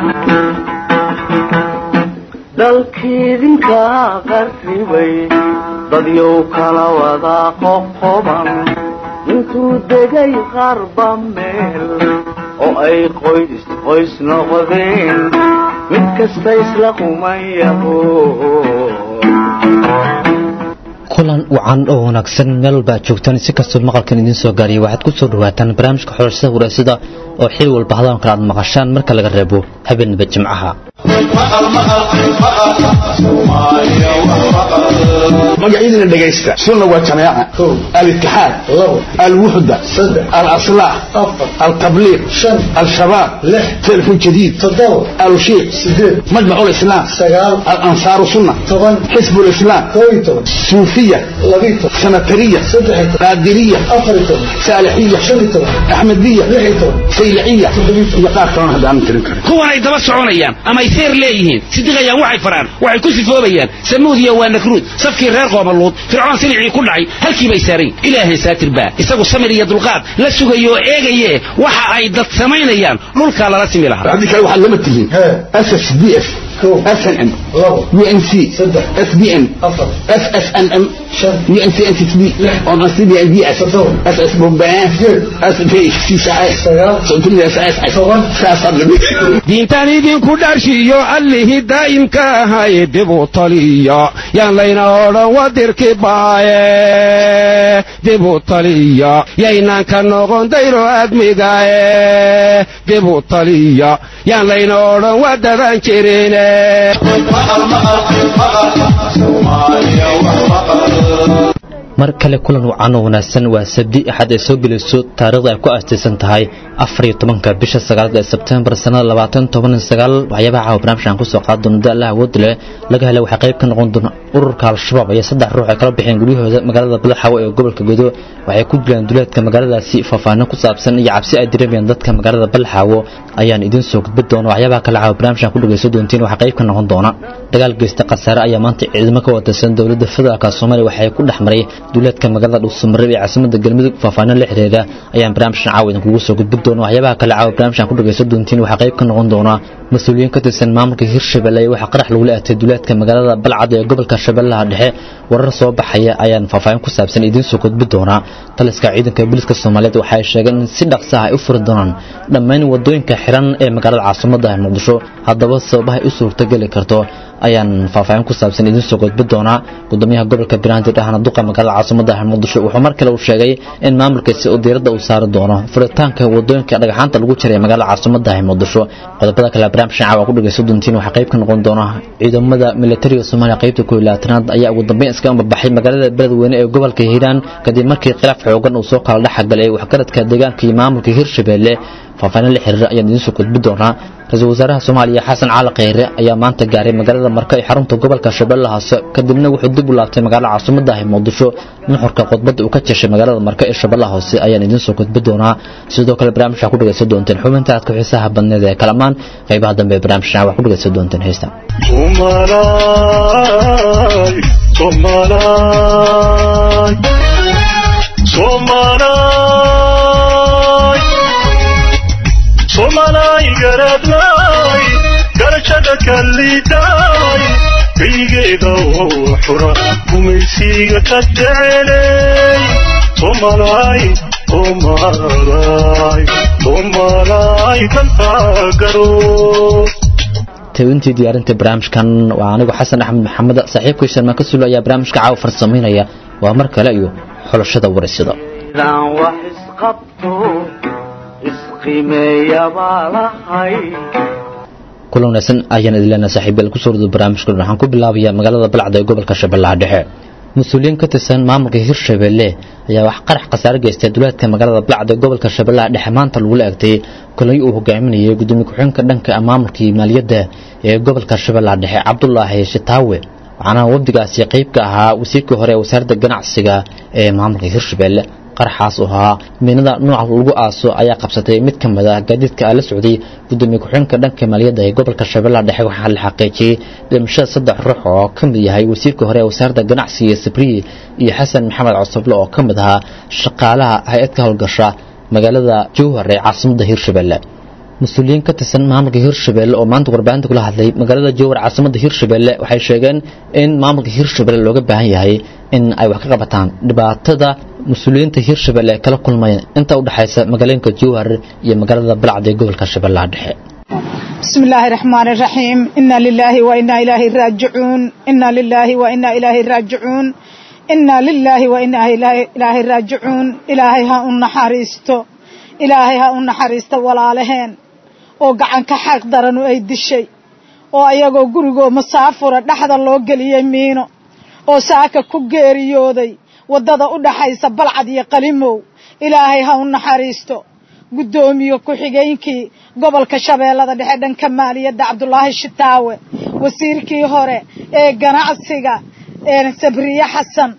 dalkiidinka qarribay dadyow kala wada qoqoban intuu degay qarba meel oo ay qoys qoys noqdeen mid kasta isla qumayaho kulan wacan oo wanaagsan meel walba aad joogtaan si kastoo maqalkan idiin soo gaariyay waxaad ku soo dhawaataan barnaamijka xulashada wareysada oo xil walba hadaan kale aad maqashaan marka laga reebo habeenaba jimcaha magacyadina dhegaysta sunna waa jamaaca alitixaad alwuxda alaslax altabliiq al-shabaab telefon jadiid alushiiq majmac lislaam alansaaru sunna xisb lislaam suufiya sanatariya qaadiriya saalixiya axmediya sayliciya iyo qaar kalona haddaanan tirin karin kuwanay daba soconayaan amay seer leeyihiin sidiqayaan waxay faraan waxay ku sifoobayaan samuudiya waa nakruud safkii reer qoomaluud fircoon silicii ku dhacay halkii bay saarayn ilaahay saatir baa isagu samir iyo dulqaad la sugayo oo eegaye waxa ay dad samaynayaan dhulkaa lala simi lahaa haddii kale waxaad lama tihiin ss d f snm unc sbn ssnm diintaan idinku dharshiyo allihii daa'imka ahay dibu taliya yaan layna odhan wadirki baaye dibu taliya yaynaan ka noqon dayro admigaye dibu taliya yaan layna odhan wadadan jirine mar kale kulan wacan oo wanaagsan waa sabdi axad ay soo gelayso taariikhda ay ku aastaysan tahay afariyo tobanka bisha sagaalaad ee sebtembar sannada labaatan toban sagaal waxyaabaha caawa barnaamijkan kusoo qaadi doona da allah awood leh laga hela waxaa qayb ka noqon doona ururka al-shabaab ayaa saddex ruux ay kala bixeen guryahooda magaalada badaxawe ee gobolka godo waxay ku dilaan duleedka magaaladaasi faahfaahino ku saabsan iyo cabsi ay dareemayaan dadka magaalada badaxaawo ayaan idiin soo gudbi doona waxyaabaha kale caawa barnaamijkan ku dhagayso doontiin waxaa qayb ka noqon doona dagaal geysta khasaare ayaa maanta ciidamo ka watirsan dowladda federaalka soomaaliya waxay ku dhex maray duleedka magaalada dhuusamareeb ee caasimada galmudug faahfaahino la xiriira ayaan barnaamijkan caawa idinkugu soo gudbi doona waxyaabaha kale caawa barnaamijkan ku dhagayso doontiin waxaa qayb ka noqon doona mas-uuliyiin ka tirsan maamulka hirshabelle waxaa qarax lagula aatay duleedka magaalada balcad ee gobolka shabeellaha dhexe warar soo baxaya ayaan faahfaahin ku saabsan idiin soo gudbi doonaa taliska ciidanka booliska soomaaliyeed waxa ay sheegeen in si dhaqsa ah ay u furi doonaan dhammaan wadooyinka xiran ee magaalada caasimadda ah muqdisho haddaba sababahay u suurtogeli karto ayaan faahfaahin ku saabsan idiin soo gudbi doonaa gudoomiyaha gobolka banaadir ahna duqa magaalada caasimadda ah muqdisho wuxuu mar kale uu sheegay in maamulkaasi uu diiradda uu saari doono furitaanka wadooyinka dhagaxaanta lagu jiray ee magaalada caasimadda ah muqdisho qodobada kale barnaamijkan caawa ku dhagayso doontiin waxaa qayb ka noqon doona ciidamada militariga soomaaliya qaybta koob iyo labaatanaad ayaa ugu dambeyn iska ambabaxay magaalada beledweyne ee gobolka hiiraan kadib markii khilaaf xoogan uu soo kala dhexgalay waxgaradka deegaanka iyo maamulka hirshabelle faahfaahin la xiriira ayaan idiin soo gudbi doonaa ra-iisul wasaaraha soomaaliya xasan cali kheyre ayaa maanta gaaray magaalada marka ee xarunta gobolka shabeellaha hoose kadibna wuxuu dib u laabtay magaalada caasimadda ah muqdisho nuxurka khudbadda uu ka jeshay magaalada marka ee shabeellaha hoose ayaan idiin soo gudbi doonaa sidoo kale barnaamijka ku dhagaysan doonteen xubinta aadka xiisaha badneed ee kalamaan qaybaha dambe ee barnaamijkan wax ku dhagaysan doonteen heesta somalay garadlay garashada kallidaay kaygeeda oo xura gumaysiga ka jecelay somalay somalay somalay kantaagaro tawintii diyaarinta barnaamijkan waa anigu xasan axmed maxamed saaxiibkay sharmaan ka sulo ayaa barnaamijka caawa farsamaynaya waa mar kale iyo xulashada wareysada daan wax isqabto isqimeeya baa lahay kulan wanaagsan ayaan idin leenahay saaxiibayaal kusoo wada barnaamijka waxaan ku bilaabayaa magaalada balcad ee gobolka shabeellaha dhexe mas-uuliyiin ka tirsan maamulka hirshabelle ayaa wax qarax khasaare geystay duleedka magaalada balcad ee gobolka shabeellaha dhexe maanta lagula egtay kulanyo uu hogaaminayay gudoomiye ku-xigeenka dhanka maamulkii maaliyadda ee gobolka shabeellaha dhexe cabdulaahi shitaawe waxaana wafdigaasi qayb ka ahaa wasiirkii hore ee wasaaradda ganacsiga ee maamulka hirshabelle qaraxaas oo ahaa miinada nooca lagu aaso ayaa qabsatay mid ka mid ah gaadiidka la socday gudoomiye ku-xigeenka dhanka maaliyadda ee gobolka shabeellaha dhexe waxaa la xaqiijiyey dhimashada saddex ruux oo ka mid yahay wasiirka hore ee wasaaradda ganacsiga sabriye iyo xasan maxamed cosoble oo ka mid ahaa shaqaalaha hay-ad ka howlgasha magaalada jowhar ee caasimadda hirshabelle mas-uuliyiin ka tirsan maamulka hirshabelle oo maanta warbaahinta kula hadlay magaalada jowar caasimada hirshabelle waxay sheegeen in maamulka hirshabelle looga baahan yahay in ay wax ka qabataan dhibaatada mas-uuliyiinta hirshabelle ay kala kulmayeen inta u dhexaysa magaalooyinka jowhar iyo magaalada balcad ee gobolka shabeellaha dhexe بسم الله الرحمن الرحيم إنا لله وإنا إليه راجعون إنا لله وإنا إليه راجعون إنا لله وإنا إليه راجعون إلهي ها النحاريستو إلهي ها النحاريستو ولا لهين oo gacan ka xaq daran oo ay dishay oo ayagoo gurigoo masaafura dhexda loo geliyey miino oo saaka ku geeriyooday waddada u dhaxaysa balcad iyo qalimow ilaahay ha u naxariisto guddoomiye ku-xigeenkii gobolka shabeellada dhexe dhanka maaliyadda cabdulaahi shitaawe wasiirkii hore ee ganacsiga sabriye xasan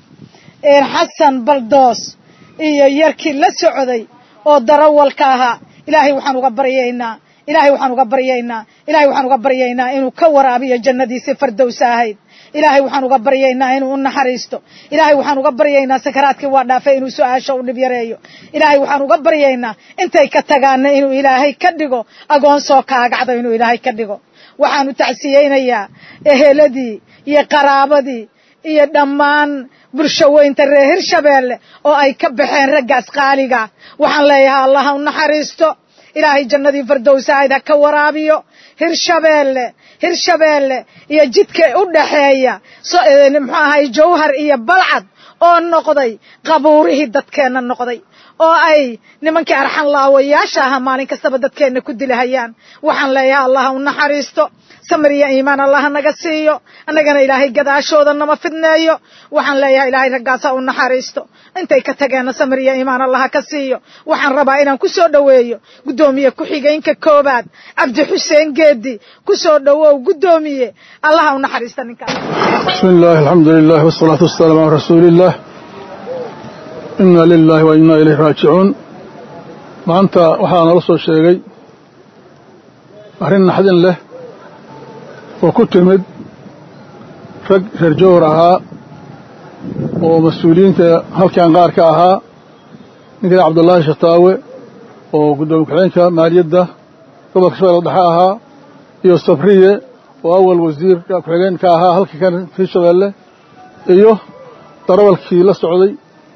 xasan baldoos iyo yarkii la socday oo darawalka ahaa ilaahay waxaan uga baryaynaa ilaahay waxaan uga baryaynaa ilaahay waxaan uga baryaynaa inuu ka waraabiyo jannadiisii fardowsa ahayd ilaahay waxaan uga baryaynaa inuu u naxariisto ilaahay waxaan uga baryaynaa sakaraadkii waa dhaafay inuu su-aasha u dhib yareeyo ilaahay waxaan uga baryaynaa intay ka tagaana inuu ilaahay ka dhigo agoon soo kaagacdo inuu ilaahay ka dhigo waxaanu tacsiyeynayaa eheladii iyo qaraabadii iyo dhammaan bulshaweynta reer hirshabeelle oo ay ka baxeen raggaas qaaliga waxaan leeyahay allah ha u naxariisto ilaahay jannadii fardowsahayd ha ka waraabiyo hirshabeelle hirshabeelle iyo jidka u dhaxeeya muxuu ahay jawhar iyo balcad oo noqday qabuurihii dadkeenna noqday oo ay nimankii arxan laawayaasha ahaa maalin kastaba dadkeenna ku dilahayaan waxaan leeyahay allah ha u naxariisto samir iyo iimaan allah naga siiyo annagana ilaahay gadaashooda nama fidneeyo waxaan leeyahay ilaahay raggaas ha u naxariisto intay ka tageenna samir iyo iimaan allah ka siiyo waxaan rabaa inaan ku soo dhoweeyo guddoomiye ku-xigeenka koobaad cabdi xuseen geedi ku soo dhowow guddoomiye allah ha u naxariista ninkaas بسم الله الحمد لله والصلاة والسلام على رسول الله إنا لله وإنا إليه راجعون maanta waxaa nala soo sheegay arrin naxdin leh oo ku timid rag reer jowhar ahaa oo mas-uuliyiinta halkan qaar ka ahaa ninkan cabdullaahi shataawe oo guddoomiye ku-xigeenka maaliyadda gobolka shabeelle dhexe ahaa iyo sabriye oo awal wasiirka ku-xigeen ka ahaa halka kan hirshabeelle iyo darawalkii la socday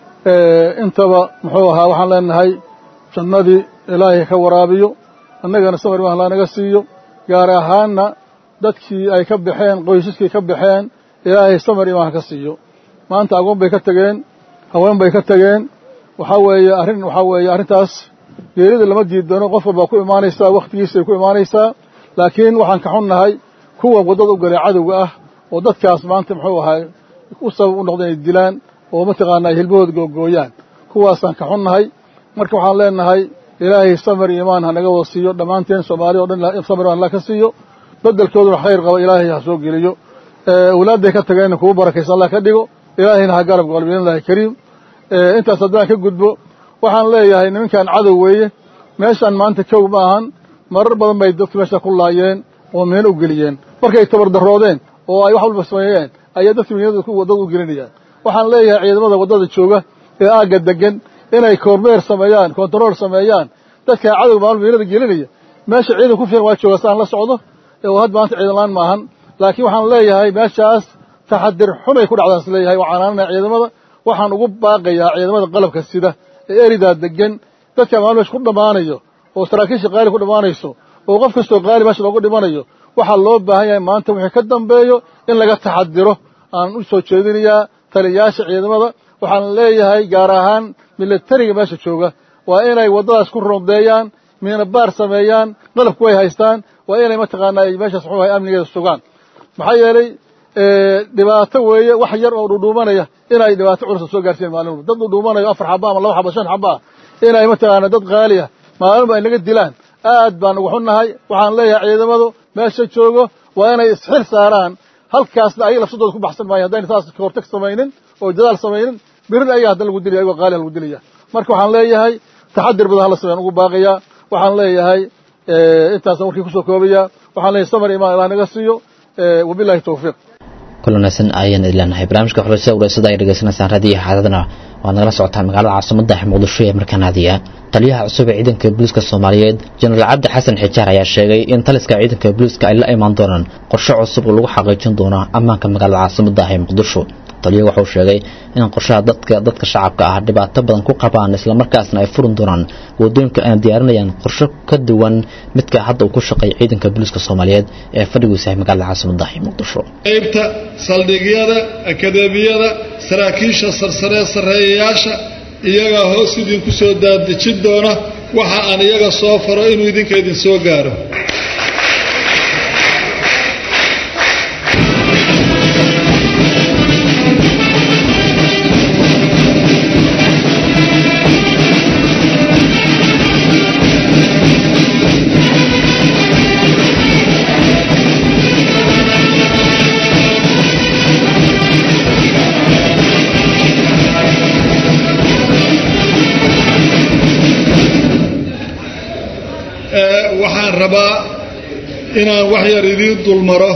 intaba muxuu ahaa waxaan leenahay jannadii ilaahay ka waraabiyo annagana samar imaan la naga siiyo gaar ahaanna dadkii ay ka baxeen qoysaskii ka baxeen ilaahay samar imaan ka siiyo maanta agoon bay ka tageen haween bay ka tageen waxaa weeye arrin waxaa weeye arrintaas geerida lama diidano qof walbaa ku imaanaysaa wakhtigiisay ku imaanaysaa laakiin waxaan ka xunnahay kuwa waddada u galay cadowga ah oo dadkaas maanta muxuu ahay u sabab u noqda inay dilaan oo mataqaana ay hilbahooda googooyaan kuwaasaan ka xunnahay marka waxaan leenahay ilaahay samar iyo imaan ha naga wada siiyo dhammaanteen soomaaliya o dhan samar imaan la ka siiyo bedelkooduna khayr qaba ilaahay ha soo geliyo awlaadday ka tageenna kugu barakaysa allah ka dhigo ilaahayna ha garab galo biidnillahi kariim intaas haddaan ka gudbo waxaan leeyahay nimankan cadow weeye meeshaan maanta kow ma ahan marar badan bay dadku meesha ku laayeen oo miino u geliyeen markay tabardaroodeen oo ay wax walba sameeyeen ayaa dadka miinada waddada u gelinayaan waxaan leeyahay ciidamada waddada jooga ee aagga degan inay kormeer sameeyaan kontarool sameeyaan dadka cadow maalmo miinada gelinaya meesha ciidan ku filan waa jooga saan la socdo oo had maanta ciidan laan maahan laakiin waxaan leeyahay meeshaas taxadir xumay ku dhacdaan is leeyahay waa canaananaya ciidamada waxaan ugu baaqayaa ciidamada qalabka sida ee eridaa degan dadka maalmo meesha ku dhammaanayo oo saraakiisha qaali ku dhammaanayso oo qof kastoo qaali meesha loogu dhimanayo waxaa loo baahan yahay maanta wixii ka dambeeyo in laga taxadiro aan u soo jeedinayaa taliyayaasha ciidamada waxaan leeyahay gaar ahaan milatariga meesha jooga waa inay waddadaas ku rondeeyaan miina baar sameeyaan qalabku way haystaan waa inay mataqaanaa ay meeshaas muxuu ahay amnigeeda sugaan maxaa yeelay dhibaato weeye wax yar oo dhudhuumanaya inay dhibaato culusa soo gaarsiin maalinba dad dhudhuumanayo afar xaba ama laba xaba shan xaba ah inay mataqaanaa dad qaali ah maalinba ay naga dilaan aad baan ugu xunnahay waxaan leeyahay ciidamadu meesha joogo waa inay isxil saaraan halkaasna ayaga lafsadooda ku baxsan maayo haddayna saas kahortag samaynin oo dadaal samaynin birin ayaga hadda lagu dilaya ayagoo qaaliha lagu dilaya marka waxaan leeyahay taxadir badan hala sameeyaan ugu baaqayaa waxaan leeyahay intaasaan warkii kusoo koobaya waxaan leeyahay samar imaan ilaah naga siiyo wabillahi tawfiiq kulanaysan ayaan idileenahay barnaamijka xulashada wareysada ay dhegeysanaysaan raadiyo xaadadana waad nagala socotaan magaalada caasimada ah muqdisho ee markaan aadiya taliyaha cusub ee ciidanka booliiska soomaaliyeed jenaraal cabdi xasan xijaar ayaa sheegay in taliska ciidanka booliiska ay la imaan doonaan qorshe cusub oo lagu xaqiijin doono ammaanka magaalada caasimada ah ee muqdisho taliya wuxuu sheegay in qorshaha dadka dadka shacabka ah dhibaato badan ku qabaan islamarkaasna ay furin doonaan wadooyinka ayna diyaarinayaan qorshe ka duwan midka hadda uu ku shaqeeya ciidanka booliiska soomaaliyeed ee fadhigiisa ah magaalada caasimada ah ee muqdisho qaybta saldhigyada akadeemiyada saraakiisha sarsaree sarreeyayaasha iyagaa hoos idinku soo daadejin doona waxa aan iyaga soo faro inuu idinka idin soo gaaro waxaan rabaa inaan wax yar idiin dulmaro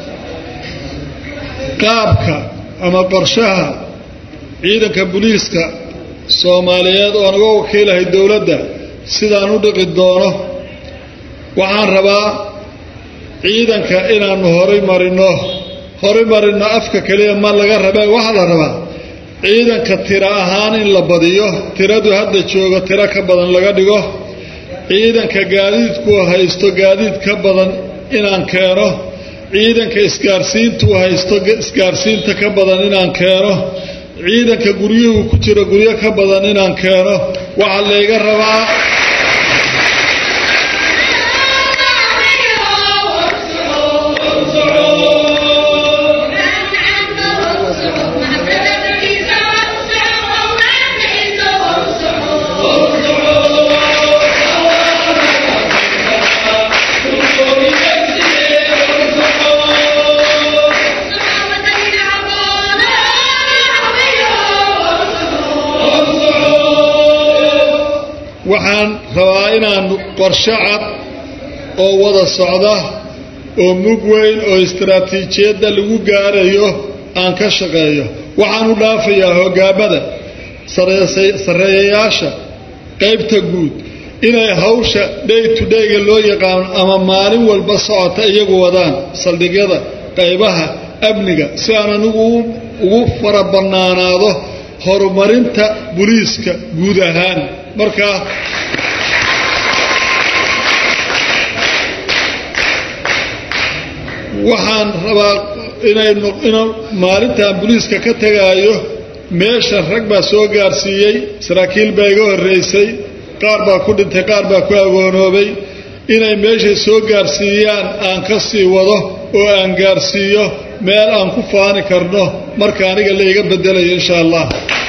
qaabka ama qorshaha ciidanka booliiska soomaaliyeed oo naga wakiilahay dowladda sidaan u dhiqi doono waxaan rabaa ciidanka inaannu horay marino horay marino afka keliya ma laga rabee waxaa la rabaa ciidanka tiro ahaan in la badiyo tiradu hadda joogo tiro ka badan laga dhigo ciidanka gaadiidku haysto gaadiid ka badan inaan keeno ciidanka isgaarsiintuu haysto isgaarsiinta ka badan inaan keeno ciidanka guryuhu ku jiro guryo ka badan inaan keeno waxaa layga rabaa waxaan rabaa inaan qorshe cad oo wada socda oo mug weyn oo istaraatiijiyadda lagu gaarayo aan ka shaqeeyo waxaan u dhaafayaa hoggaamada sarreeyayaasha qaybta guud inay hawsha day to dayga loo yaqaano ama maalin walba socota iyagu wadaan saldhigyada qaybaha amniga si aan anigu ugu fara bannaanaado horumarinta buliiska guud ahaan markaa waxaan rabaa inaynu inu maalintan buliiska ka tegaayo meesha rag baa soo gaarsiiyey saraakiil baa iga horraysay qaar baa ku dhintay qaar baa ku agoonoobay inay meeshay soo gaarsiiyaan aan ka sii wado oo aan gaarsiiyo meel aan ku faani karno marka aniga la iga bedelayo insha allah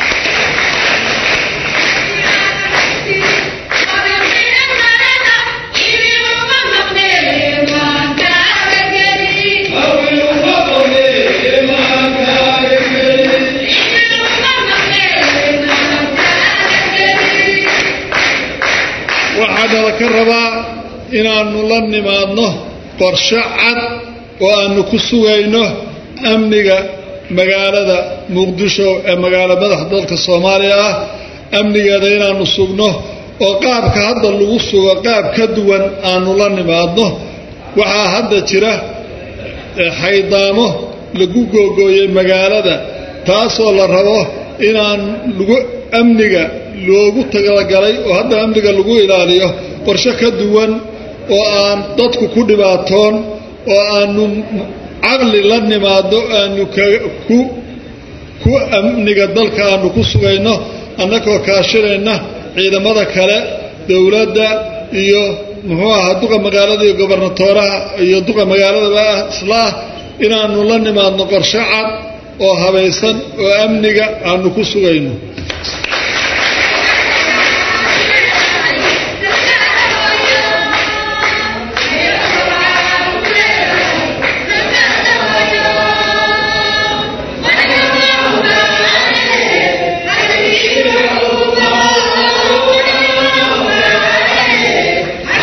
waxaanala ka rabaa inaannu la nimaadno qorshe cad oo aannu ku sugayno amniga magaalada muqdisho ee magaalo madaxa dalka soomaaliya ah amnigeeda inaannu sugno oo qaabka hadda lagu sugo qaab ka duwan aannu la nimaadno waxaa hadda jira xaydaamo lagu googooyey magaalada taasoo la rabo inaan lagu amniga loogu talagalay oo hadda amniga lagu ilaaliyo qorshe ka duwan oo aan dadku ku dhibaatoon oo aanu caqli la nimaado aanu ku ku amniga dalka aanu ku sugayno annagoo kaashinayna ciidamada kale dowladda iyo muxuu ahaa duqa magaalada iyo gobernatooraha iyo duqa magaaladaba islaah inaannu la nimaadno qorshe cad oo habaysan oo amniga aanu ku sugayno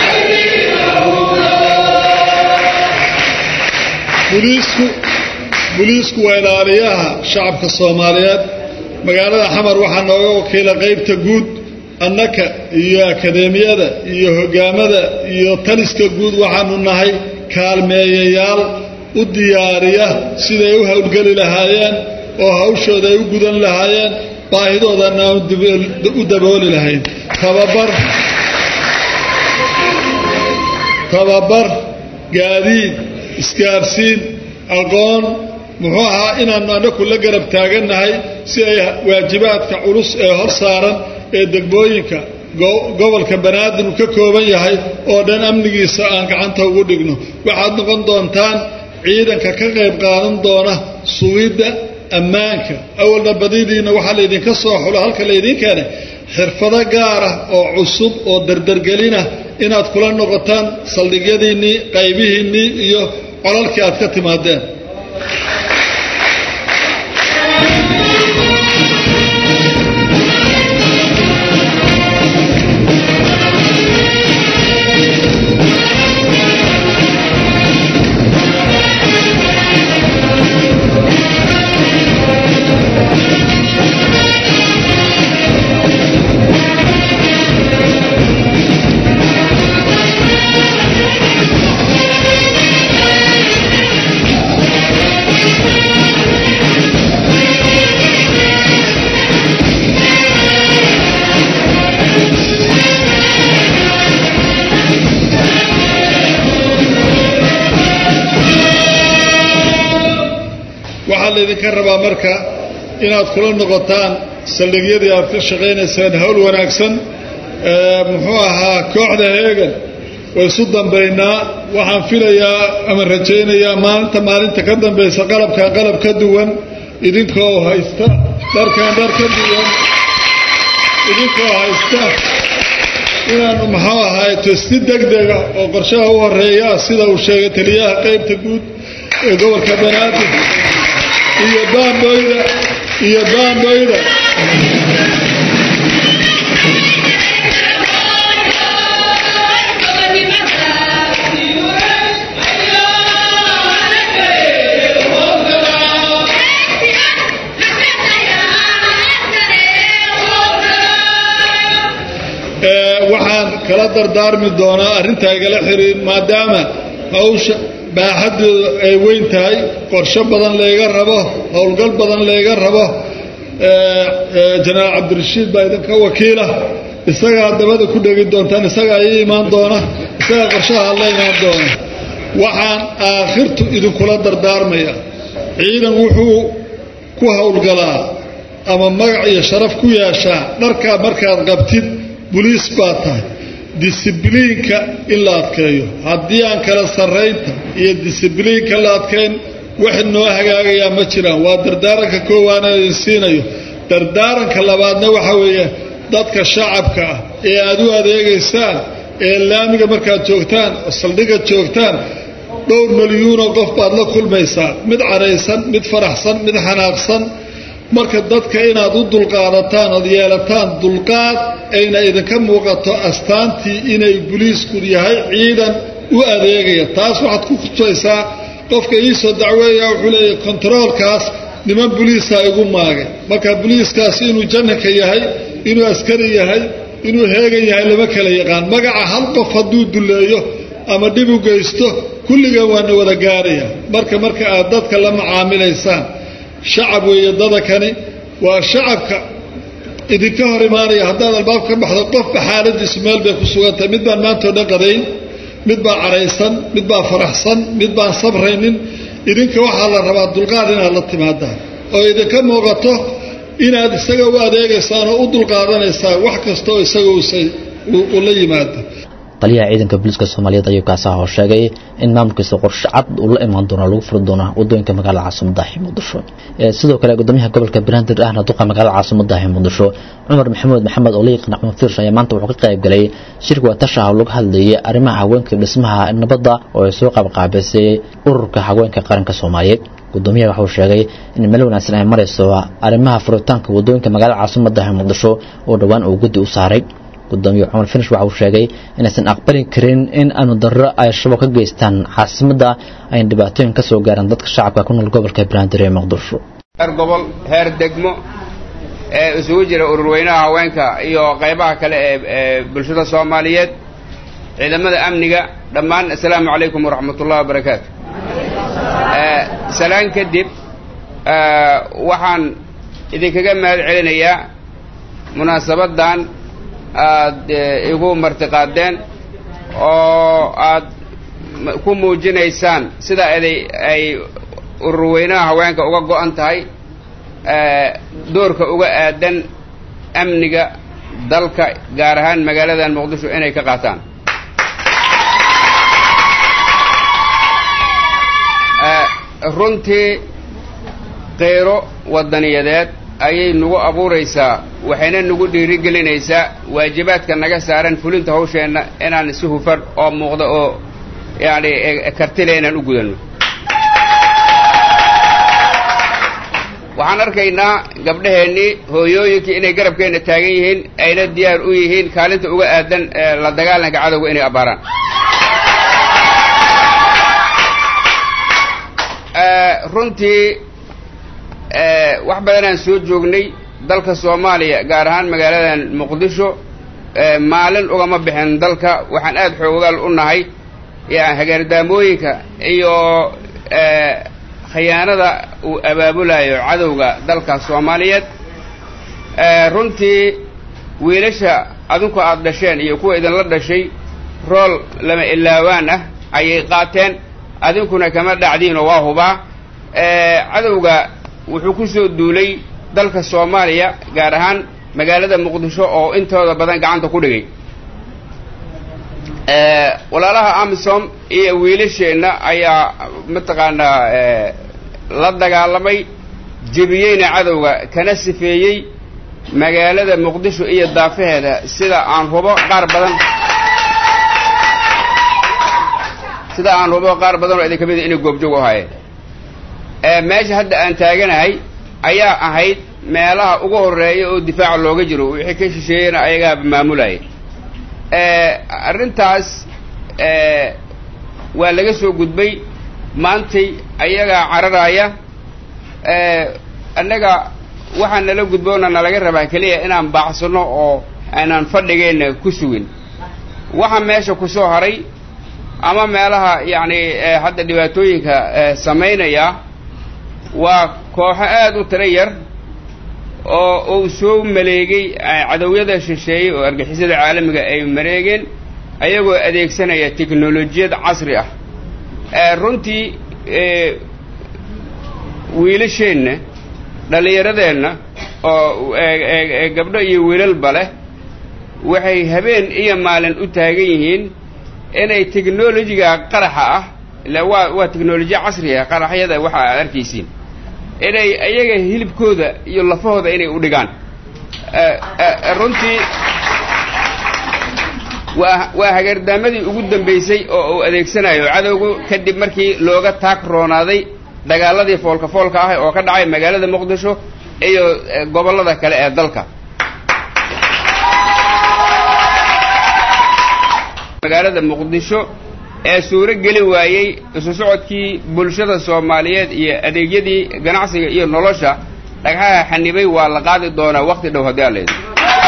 buliisku buliisku waa ilaaliyaha shacabka soomaaliyeed magaalada xamar waxaa nooga wakiila qaybta guud annaka iyo akadeemiyada iyo hogaamada iyo taliska guud waxaanu nahay kaalmeeyayaal u diyaariya siday u howlgeli lahaayeen oo hawshooda ay u gudan lahaayeen baahidoodana aan u dabooli lahayn tababar tababar gaadiid isgaarsiin aqoon muxuu ahaa inaannu annaku la garab taagannahay si ay waajibaadka culus ee hor saaran ee degmooyinka gobolka banaadir uu ka kooban yahay oo dhan amnigiisa aan gacanta ugu dhigno waxaad noqon doontaan ciidanka ka qayb qaadan doona sugidda ammaanka awalna badidiina waxaa laydinka soo xulo halka laydin keenay xirfado gaar ah oo cusub oo dardargelinah inaad kula noqotaan saldhigyadiinnii qaybihiinnii iyo colalkii aad ka timaadeen waxaa laydinka rabaa marka inaad kula noqotaan saldhigyadii aad ka shaqaynayseen hawl wanaagsan muxuu ahaa kooxda heegan way isu dambaynaa waxaan filayaa ama rajaynayaa maalinta maalinta ka dambaysa qalabkan qalab ka duwan idinkoo haysta dharkan dhar ka duwan idinkoo haysta inaanu muxuu ahaato si degdega oo qorshaha u horeeya sida uu sheegay taliyaha qaybta guud ee gobolka banaadir iyo baamboyda iyo baamboyda waxaan kala dardaarmi doonaa arrintaa igala xiriir maadaama hawsha baaxaddooda ay weyn tahay qorsho badan layga rabo howlgal badan layga rabo jenaraal cabdirashiid baa idinka wakiila isagaa dabada ku dhegi doontaan isagaa ii imaan doona isagaa qorshaha la imaan doona waxaan aakhirtu idinkula dardaarmaya ciidan wuxuu ku howlgalaa ama magac iyo sharaf ku yeeshaa dharkaa markaad qabtid buliis baa tahay disibliinka in la adkeeyo haddii aan kala sarraynta iyo disibliinka la adkayn wax noo hagaagayaa ma jiraan waa dardaaranka koowaana idin siinayo dardaaranka labaadna waxa weeye dadka shacabka ah ee aad u adeegaysaan ee laamiga markaad joogtaan oo saldhiga joogtaan dhowr milyuunoo qof baad la kulmaysaa mid caraysan mid faraxsan mid xanaaqsan marka dadka inaad u dulqaadataan ood yeelataan dulqaad ayna idinka muuqato astaantii inay buliisku yahay ciidan u adeegaya taas waxaad ku khusaysaa qofka iisoo dacweeya wuxuu leeyahy kontaroolkaas niman buliisa igu maagay marka buliiskaasi inuu janaka yahay inuu askari yahay inuu heegan yahay lama kala yaqaan magaca hal qof hadduu duleeyo ama dhib u geysto kulligan waana wada gaaraya marka marka aad dadka la macaamilaysaan shacab weeye dadakani waa shacabka idinka hor imaanaya haddaad albaab ka baxdo qofba xaaladiisu meel bay ku sugantahay mid baan maantao dhan qadayn mid baa caraysan mid baa faraxsan mid baan sabraynin idinka waxaa la rabaa dulqaad inaad la timaadaan oo idinka muuqato inaad isaga u adeegaysaan oo u dulqaadanaysaan wax kasta oo isaga uu la yimaado taliyaha ciidanka booliiska soomaaliyeed ayuu kaasaa hor sheegay in maamulkiisa qorshe cad uu la imaan doono lagu furi doono wadooyinka magaalada caasimadahi muqdisho sidoo kale gudoomiyaha gobolka banaadir ahna duqa magaalada caasimadahi muqdisho cumar maxamuud maxamed oo la yaqaan axmed fiirsh ayaa maanta wuxuu ka qayb galay shirka watashaha oo lagu hadlayay arrimaha haweenka dhismaha nabadda oo ay soo qaabqaabisay ururka haweenka qaranka soomaaliyeed gudoomiyaha wuxuu sheegay in meel wanaagsan ay marayso arrimaha furitaanka wadooyinka magaalada caasimadahi muqdisho oo dhowaan uu guddi u saaray gudoomiye cumar finish waxa uu sheegay inaysan aqbali karin in aanu darro ay shabaab ka geystaan caasimadda ayna dhibaatooyin ka soo gaaraan dadka shacabka ku nool gobolka banaadir ee muqdisho heer gobol heer degmo ee isugu jira ururweynaha haweenka iyo qaybaha kale ee ee bulshada soomaaliyeed ciidamada amniga dhammaan assalaamu calaykum waraxmatullahi wabarakaatu salaan kadib waxaan idinkaga mahad celinayaa munaasabaddan aad igu martiqaadeen oo aad ku muujinaysaan sida eday ay ururweynaha haweenka uga go'an tahay doorka uga aadan amniga dalka gaar ahaan magaaladan muqdisho inay ka qaataan runtii qeyro waddaniyadeed ayay nagu abuuraysaa waxayna nagu dhiirigelinaysaa waajibaadka naga saaran fulinta hawsheenna inaan si hufan oo muuqda oo yacni kartile inaan u gudanno waxaan arkaynaa gabdhaheennii hooyooyinkii inay garabkeenna taagan yihiin ayna diyaar u yihiin kaalinta uga aadan la dagaalanka cadowga inay abbaaraan runtii wax badanaan soo joognay dalka soomaaliya gaar ahaan magaaladan muqdisho maalin ugama bixin dalka waxaan aada xoogaal u nahay yan hagaardaamooyinka iyo khiyaanada uu abaabulayo cadowga dalka soomaaliyeed runtii wiilasha adinku aada dhasheen iyo kuwa idinla dhashay rool lama ilaawaan ah ayay qaateen adinkuna kama dhacdiinoo waa hubaa cadowga wuxuu ku soo duulay dalka soomaaliya gaar ahaan magaalada muqdisho oo intooda badan gacanta ku dhigay walaalaha amisom iyo wiilasheenna ayaa mataqaanaa la dagaalamay jebiyeyna cadowga kana sifeeyey magaalada muqdisho iyo daafaheeda sida aan hubo qaar badan sida aan hubo qaar badan oo idin ka mida inay goobjoog u ahaayeen meesha hadda aan taaganahay ayaa ahayd meelaha ugu horreeya oo difaaca looga jiro wixii ka shisheeyena ayagaaba maamulaya arrintaas waa laga soo gudbay maantay ayagaa cararaya annaga waxaa nala gudboona nalaga rabaa keliya inaan baaxsano oo aanaan fadhigeenna ku sugin waxa meesha ku soo haray ama meelaha yacni hadda dhibaatooyinka samaynaya waa kooxo aada u tiro yar oo uu soo maleegay cadowyada shisheeyey oo argixisada caalamiga ay mareegeen ayagoo adeegsanaya teknolojiyad casri ah runtii wiilasheenna dhallinyaradeenna oo gabdho iyo wiilalba leh waxay habeen iyo maalin u taagan yihiin inay technolojiga qaraxa ah ila waa waa technolojiya casri ah qaraxyada waxa aad arkaysiin inay ayaga hilibkooda iyo lafahooda inay u dhigaan runtii waa waa hageerdaamadii ugu dambaysay oo uu adeegsanayo cadowgu kadib markii looga taag roonaaday dagaaladii foolka foolka ah oo ka dhacay magaalada muqdisho iyo gobollada kale ee dalka magaalada muqdisho ee suuro geli waayey isu socodkii bulshada soomaaliyeed iyo adeegyadii ganacsiga iyo nolosha dhagxaha xanibay waa la qaadi doonaa waqti dhow haddii aan leedo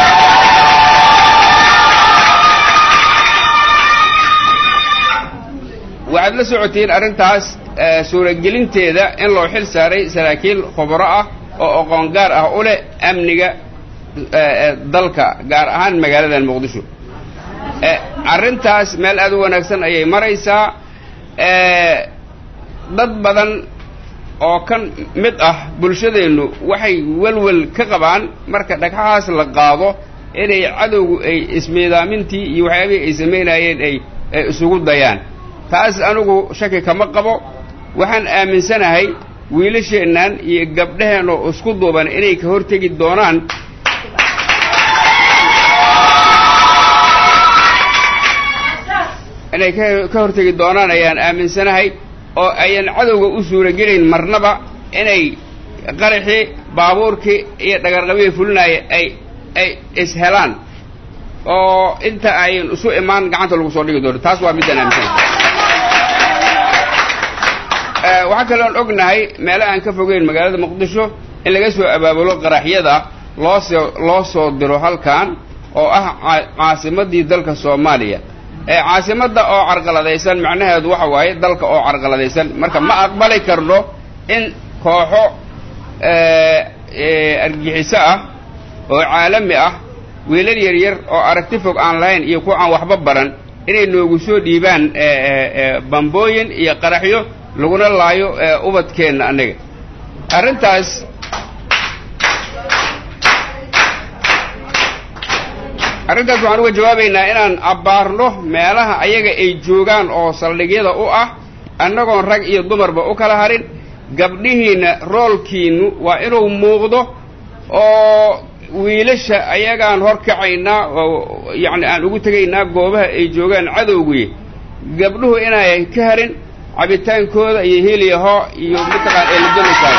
waxaad la socotiin arrintaas suuragelinteeda in loo xil saaray saraakiil khubro ah oo aqoon gaar ah u leh amniga dalka gaar ahaan magaaladan muqdisho arrintaas meel aad u wanaagsan ayay maraysaa dad badan oo kan mid ah bulshadeennu waxay welwel ka qabaan marka dhagxahaas la qaado inay cadowgu ay ismiidaamintii iyo waxyaabihii ay samaynayeen ay isugu dayaan taas anigu shaki kama qabo waxaan aaminsanahay wiilasheennan iyo gabdhaheenoo isku duuban inay ka hortegi doonaan inay ka hortegi doonaan ayaan aaminsanahay oo ayan cadowga u suuragelayn marnaba inay qaraxii baabuurkii iyo dhagarqabihii fulinaya ay ay ishelaan oo inta ayn isu imaan gacanta lagu soo dhigi doono taas waa middan aaminsan waxaa kaloon ognahay meelo aan ka fogeyn magaalada muqdisho in laga soo abaabulo qaraxyada loo soo loo soo diro halkan oo ah caasimadii dalka soomaaliya caasimadda oo carqaladaysan macnaheedu waxa waaye dalka oo carqaladaysan marka ma aqbali karno in kooxo argixiso ah oo caalami ah wiilal yaryar oo aragti fog aan lahayn iyo kuwa aan waxba baran inay noogu soo dhiibaan bambooyin iyo qaraxyo laguna laayo ubadkeenna annaga arrintaas arrintaas waxaan uga jawaabaynaa inaan abbaarno meelaha ayaga ay joogaan oo saldhigyada u ah annagoon rag iyo dumarba u kala harin gabdhihiinna roolkiinnu waa inuu muuqdo oo wiilasha ayagaan hor kacaynaa oo yacni aan ugu tegaynaa goobaha ay joogaan cadowgii gabdhuhu inaayan ka harin cabitaankooda iyo heliyaho iyo mataqaan eeladolaysaa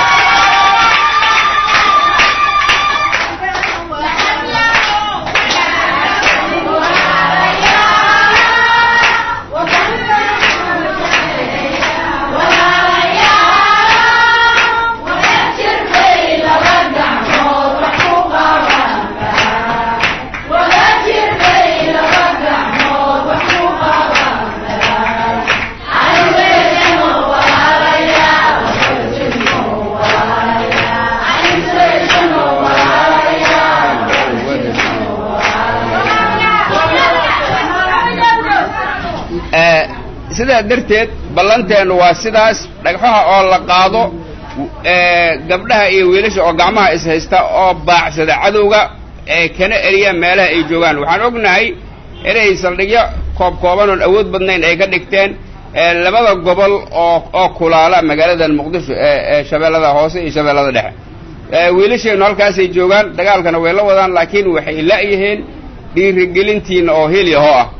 sidaa darteed ballanteennu waa sidaas dhagxaha oo la qaado gabdhaha iyo wiilasha oo gacmaha is haysta oo baacsada cadowga ee kana eriya meelaha ay joogaan waxaan ognahay inay saldhigyo koob kooban oon awood badnayn ay ka dhigteen labada gobol oo oo kulaala magaaladan muqdisho ee shabeellada hoose iyo shabeellada dhexe wiilasheennu halkaasay joogaan dagaalkana way la wadaan laakiin waxay la'yihiin dhiirigelintiinna oo heliahoo ah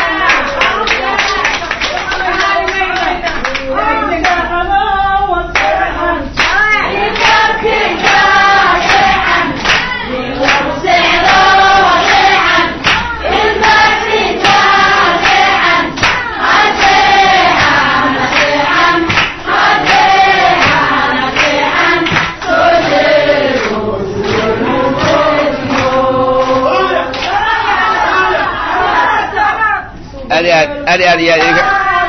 aad aad aad aad iyo aad idinka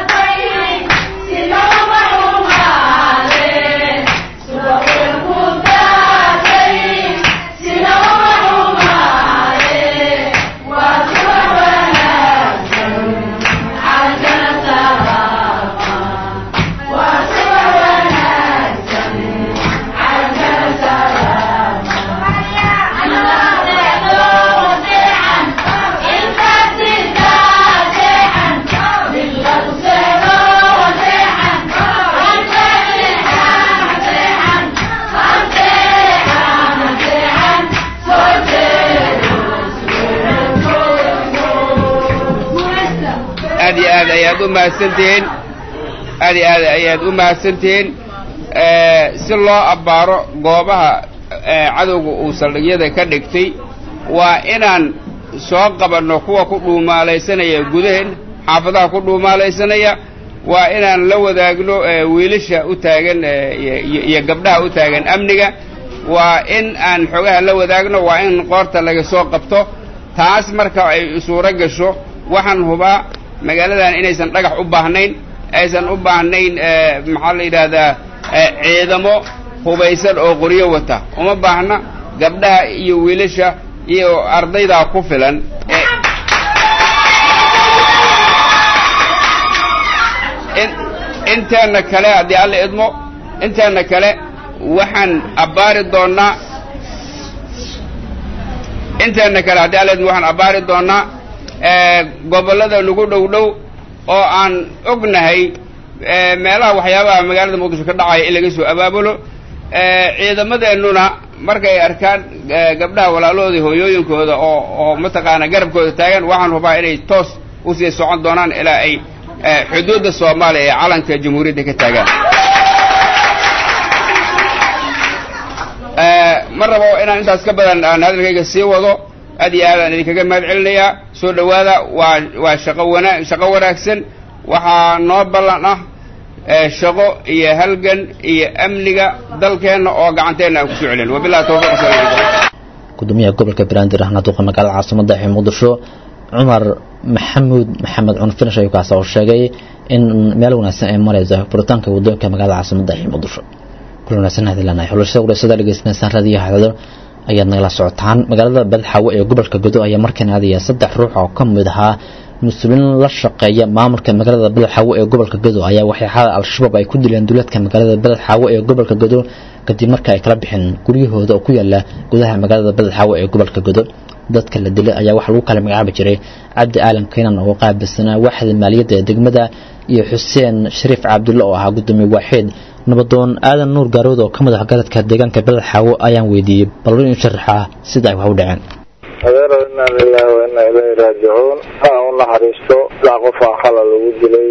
aad iyo aad ayaad u mahadsantihiin aad iyo aad ayaad u mahadsantihiin si loo abbaaro goobaha cadowga uu saldhigyada ka dhigtay waa inaan soo qabanno kuwa ku dhuumaalaysanaya gudaheen xaafadaha ku dhuumaalaysanaya waa inaan la wadaagno wiilasha u taagan iyo gabdhaha u taagan amniga waa in aan xogaha la wadaagno waa in qoorta laga soo qabto taas marka ay suuro gasho waxaan hubaa magaaladan inaysan dhagax u baahnayn aysan u baahnayn maxaa la yidhaahdaa ciidamo hubaysan oo qoryo wata uma baahna gabdhaha iyo wiilasha iyo ardaydaa ku filan inteenna kale haddii alla idmo inteenna kale waxaan abbaari doonnaa inteenna kale haddii alla idmo waxaan abbaari doonnaa gobollada nagu dhow dhow oo aan ognahay meelaha waxyaabaha magaalada muqdisho ka dhacaya in laga soo abaabulo ciidamadeennuna markay arkaan gabdhaha walaalahooda hooyooyinkooda oo oo mataqaana garabkooda taagan waxaan hubaa inay toos usii socon doonaan ilaa ay xuduudda soomaaliya ee calanka jamhuuriyadda ka taagaan ma rabo inaan intaas ka badan aan hadalkayga sii wado aad iyo aadaan idinkaga mahad celinayaa soo dhowaada waa waa shaqo wana shaqo wanaagsan waxaa noo ballan ah shaqo iyo halgan iyo amniga dalkeenna oo gacanteenna aan kusoo celin wabillahi tawfiiq assalaamu calaykum gudoomiyaha gobolka banaadir ahna duqa magaalada caasimada ee muqdisho cumar maxamuud maxamed cunfinish ayuu kaas oo sheegay in meel wanaagsan ay marayso furitaanka wadooyinka magaalada caasimada ee muqdisho kul wanaagsan hadii lanahay xulashada wareysadda dhegeysanaysan raadiyaha hadal ayaad nagala socotaan magaalada badxaawo ee gobolka godo ayaa markan aadaya saddex ruux oo ka mid ahaa mas-uuliin la shaqeeya maamulka magaalada badxaawo ee gobolka godo ayaa waxyaxada al-shabaab ay ku dileen duleedka magaalada badxaawo ee gobolka godo kadib marka ay kala bixeen guryahooda oo ku yaala gudaha magaalada badxaawo ee gobolka godo dadka la dilay ayaa waxaa lagu kala magacaabi jiray cabdi aalan keynan oo qaabilsanaa waaxda maaliyadda ee degmada iyo xuseen shariif cabdulle oo ahaa gudoomiye waaxeed nabadoon aadan nuur gaarood oo ka madax garadka deegaanka badxaawo ayaan weydiiyey bal in sharaxa sida ay wax u dhaceen adeero inaa lilahi wa inaa ilayhi raajicuun ha u naxariisto ilaa qofaa khala lagu dilay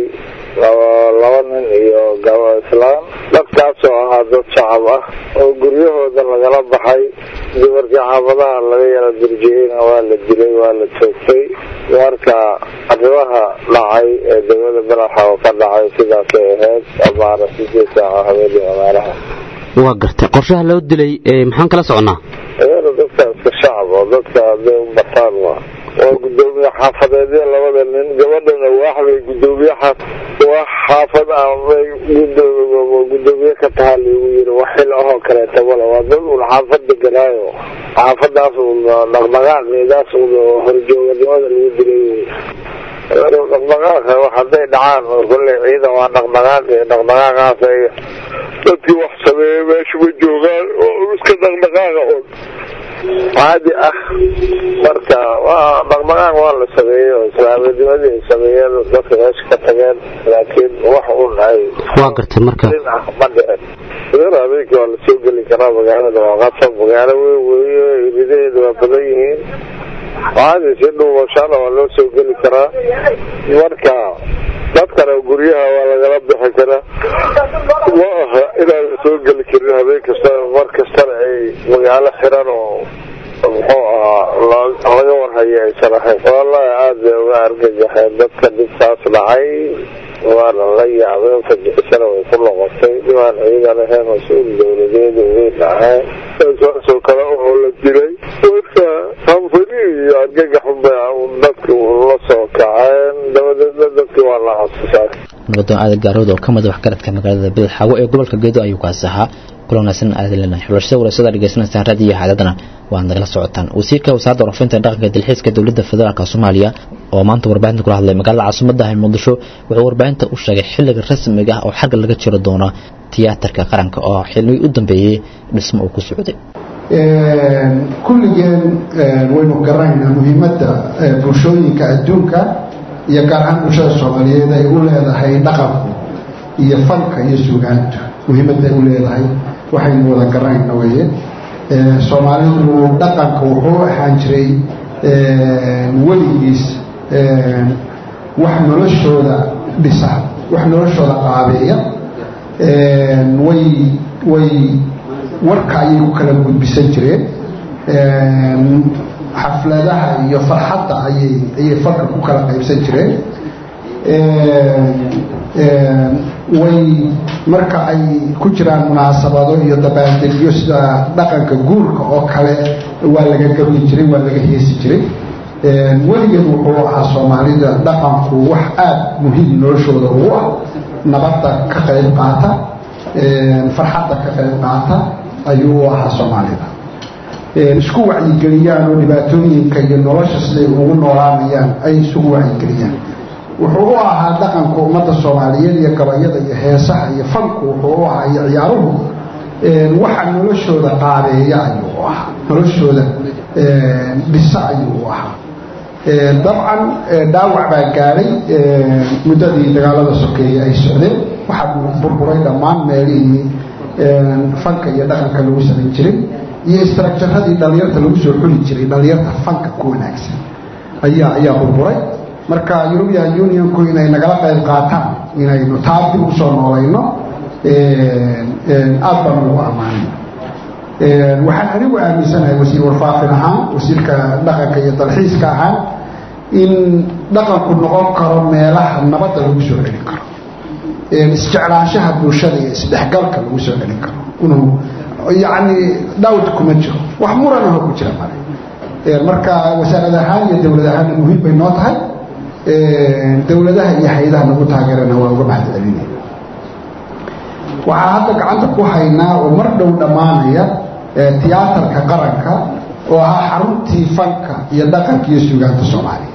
laba nin iyo gabo islaan dadkaasoo ahaa dad shacab ah oo guryahooda lagala baxay dumarkii xaafadaha laga yala durjiyeyna waa la dilay waa la toogtay marka arrimaha dhacay ee degmada balaxaw ka dhacay sidaasay ahayd abaara sideed saaca habeenii magaalaha waa gartay qorshaha loo dilay maxaan kala soconnaa adeero dadka iska shacab oo dadka hadday u bataan waa waa gudoomiye xaafadeedyo labada nin gabadhana waaxbay gudoomiye wax xaafad aanbay gudoomiye ka tahaa liigu yiri wax xil ahoo kaleeta male waa dad un xaafad deganaayo xaafadaas un dhaqdhaqaaqeedaas un horjooganimada lagu dilay dhaqdhaqaaqa wax hadday dhacaan kolley ciidan waa dhaqdhaqaaqi dhaqdhaqaaqaas ay dadkii wax sameeyey meesha ma joogaan oo iska dhaqdhaqaaqa un caadi ah marka waa dhaqdhaqaaq waa la sameeyey oo islaaminimadii ay sameeyeen dadka meesha ka tageen laakiin wax un ay waa gartay marka ma dhicin sidana habeenkii waa lasoo geli karaa magaalada waa qasab magaalo weyn weeye ridaheeda waa badan yihiin caadi si dhuubashaana waa loo soo geli karaa marka dadkana guryaha waa lagala bixi karaa ma aha inaan la soo geli karin habeen kasta mar kastana ay magaalo xiran oo muxuu ahaa laga warhayo aysan ahayn wallahi aada bay uga argagaxeen dadka dhibtaas dhacay waana la yaabeen fajixisana way ku noqotay dhimaan ciidan ahayn mas-uul dowladeeda weyn ahayn saasoo kale oo la dilay marka hanfani iyo argagaxunba dadki la soo kaceen dabadeedna dadkii waa la xasuusaa nabadoon aadan gaarood oo ka mid waxgaradka magaalada bidixaawo ee gobolka geedo ayuu kaas ahaa kula wanaagsan aadan leenahay xulashada wareysadda dhegeysanaysaan raadiyo xaadadana waad nagala socotaan wasiirka wasaaradda warafinta dhaqanka dalxiiska dowladda federaalk soomaaliya oo maanta warbaahinta kula hadlay magaalada caasimadda ah muqdisho wuxuu warbaahinta u sheegay xilliga rasmiga ah oo xagga laga jiro doono tiyaatarka qaranka oo xilmii u dambeeyey dhismo uu ku socday kulligeen waynu garanaynaa muhiimadda bulshooyinka adduunka iyo gaar ahaan bulshada soomaaliyeed ay u leedahay dhaqanku iyo fanka iyo suugaantu muhiimadda ay u leedahay waxaynu wada garanayna weye soomaalidu dhaqanka wuxuu ahaan jiray weligiis wax noloshooda dhisa wax noloshooda qaabeeya way way warka ayay ku kala gudbisan jireen xafladaha iyo farxadda ayay ayay farka ku kala qaybsan jireen way marka ay ku jiraan munaasabado iyo dabaaldegyo sida dhaqanka guurka oo kale waa laga gabi jiray waa laga heesi jiray weligeed wuxuu ahaa soomaalida dhaqanku wax aada muhiim noloshooda ugu ah nabadda ka qayb qaata farxadda ka qayb qaata ayuu u ahaa soomaalida isku wacyigeliyaan oo dhibaatooyinka iyo nolosha siday ugu noolaanayaan ay isugu wacyigeliyaan wuxuu u ahaa dhaqanka ummadda soomaaliyeed iyo gabayada iyo heesaha iyo fanku wuxuu u ahaa iyo ciyaaruhu waxa noloshooda qaabeeya ayuu u ahaa noloshooda dhisa ayuu u ahaa dabcan dhaawac baa gaadhay muddadii dagaalada sokeeye ay socdeen waxaa burburay dhammaan meelihii fanka iyo dhaqanka lagu samayn jiray iyo istraakjaradii dhalinyarta lagu soo xuli jiray dhalinyarta fanka ku wanaagsan ayaa ayaa burburay marka european unionku inay nagala qayb qaataan inaynu taa dib usoo noolayno aad baan ugu ammaanay waxaan anigu aaminsanahay wasiir warfaafin ahaan wasiirka dhaqanka iyo dalxiiska ahaan in dhaqanku noqon karo meelaha nabadda lagu soo celin karo isjeclaanshaha bulshada iyo isdhexgalka lagu soo celin karo inuu yacni dhawd kuma jiro wax muranaho ku jira male marka wasaarad ahaan iyo dowlad ahaanna muhiim bay noo tahay dowladaha iyo hay-adaha nagu taageerana waa uga mahad celinaya waxaa hadda gacanta ku haynaa oo mar dhow dhammaanaya tiyaatarka qaranka oo ahaa xaruntii fanka iyo dhaqanka iyo suugaanta soomaaliya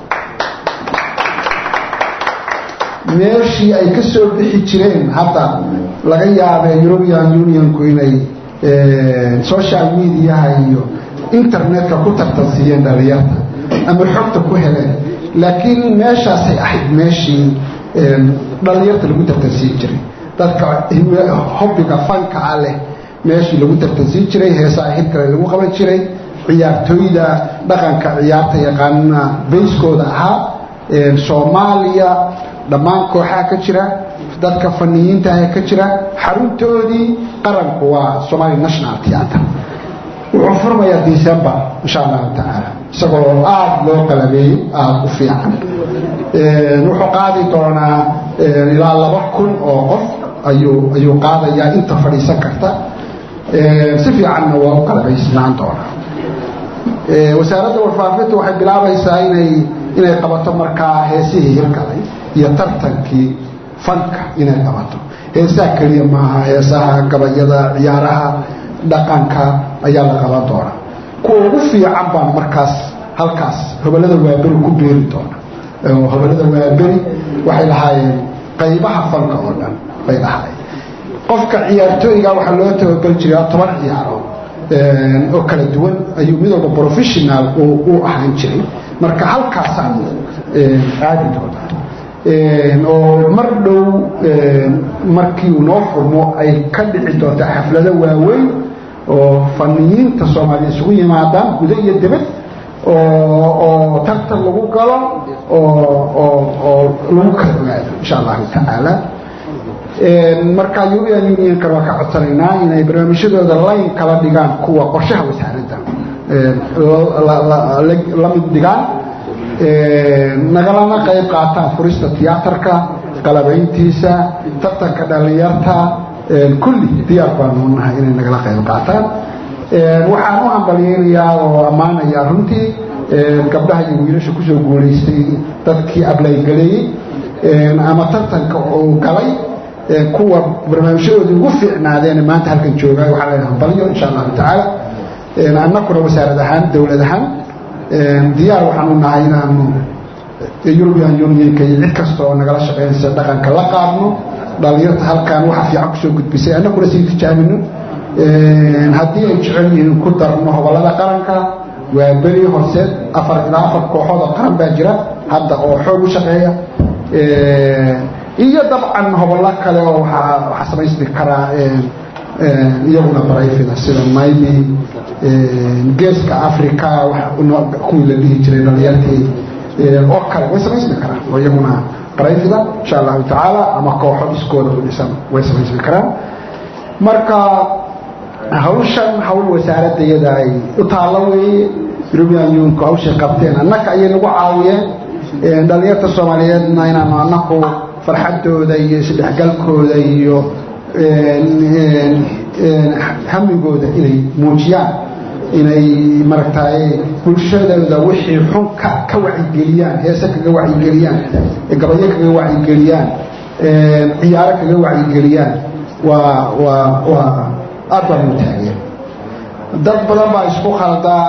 meeshii ay ka soo bixi jireen hadda laga yaabee european unionku inay social mediaha iyo internetka ku tartansiiyeen dhalinyarta ama xogta ku heleen laakiin meeshaasay ahayd meeshii dhalinyarta lagu tartansiin jiray dadka hobbiga fanka ah leh meeshii lagu tartansiin jiray heesaha hirkale lagu qaban jiray ciyaartooyda dhaqanka ciyaarta yaqaanana bayskooda ahaa soomaaliya dhammaan kooxaha ka jira dadka faniyiinta ah ka jira xaruntoodii qaranku waa somalia national theatre wuxuu furmayaa december insha allahu tacaala isagoo aada loo qalabeeyey aada u fiican wuxuu qaadi doonaa ilaa laba kun oo qof ayuu ayuu qaadayaa inta fadhiisan karta si fiicanna waa u qalabaysnaan doonaa wasaaradda warfaafinta waxay bilaabaysaa inay inay qabato markaa heesihii hirgalay iyo tartankii fanka inay qabato heesaha keliya maaha heesaha gabayada ciyaaraha dhaqanka ayaa la qaban doonaa kuwa ugu fiican baan markaas halkaas hobolada waaberi ku beeri doona hobolada waaberi waxay lahaayeen qaybaha fanka oo dhan bay lahaayeen qofka ciyaartooyga waxaa loo tababal jiraa toban ciyaarood oo kala duwan ayuu mid walba professional u ahaan jiray marka halkaasaan aadi doonaa oo mar dhow markii uu noo furmo ay ka dhici doonta xaflado waaweyn oo faniyiinta soomaaliya isugu yimaadaan guda iyo dibad oo tartan lagu galo oo lagu kala ogaado insha allahu tacaala marka european unionkan waa ka codsanaynaa inay barnaamijyadooda layn kala dhigaan kuwa qorshaha wasaaradda la mid dhigaan nagalana qayb qaataan furista tiyaatarka qalabayntiisa tartanka dhalinyarta kulli diyaar baanu nahay inay nagala qayb qaataan waxaan u hambalyeynayaa oo ammaanayaa runtii gabdhaha iyo wiilasha kusoo guulaystay dadkii ablaygaleeyey ama tartanka uu galay kuwa barnaamijyadoodii ugu fiicnaadeen maanta halkan jooga waxaa leedahay hambalyo insha allahu tacaala annakuna wasaarad ahaan dowlad ahaan diyaar waxaanu nahay inaanu european unionka iyo cid kasta oo nagala shaqeynaysa dhaqanka la qaadno dhalinyarta halkan waxa fiican kusoo gudbisay annaguna sii tijaabino haddii ay jecel yihiin ku darno hobolada qaranka waa beri horseed afar ilaa afar kooxood oo qaran baa jira hadda oo xoog u shaqeeya iyo dabcan hobollo kale oo waxaa samaysmi karaa iyaguna barayfida sida maybe geeska africa kuwii la dhihi jiray dhalinyartii oo kale way samaysmi karaan oo iyaguna barayfida insha allahu tacaala ama kooxo iskooda u dhisan way samaysmi karaan marka hawshan hawl wasaaradda iyada ay u taallo weeye european unionku hawshay qabteen annaka ayay nagu caawiyeen dhalinyarta soomaaliyeedna inaanu annaku farxadooda iyo isdhexgalkooda iyo hamigooda inay muujiyaan inay maragtay bulshadooda wixii xun ka ka wacigeliyaan heese kaga wacigeliyaan gabayo kaga wacigeliyaan ciyaaro kaga wacigeliyaan waa waa waa aad baan u taageen dad badan baa isku khaldaa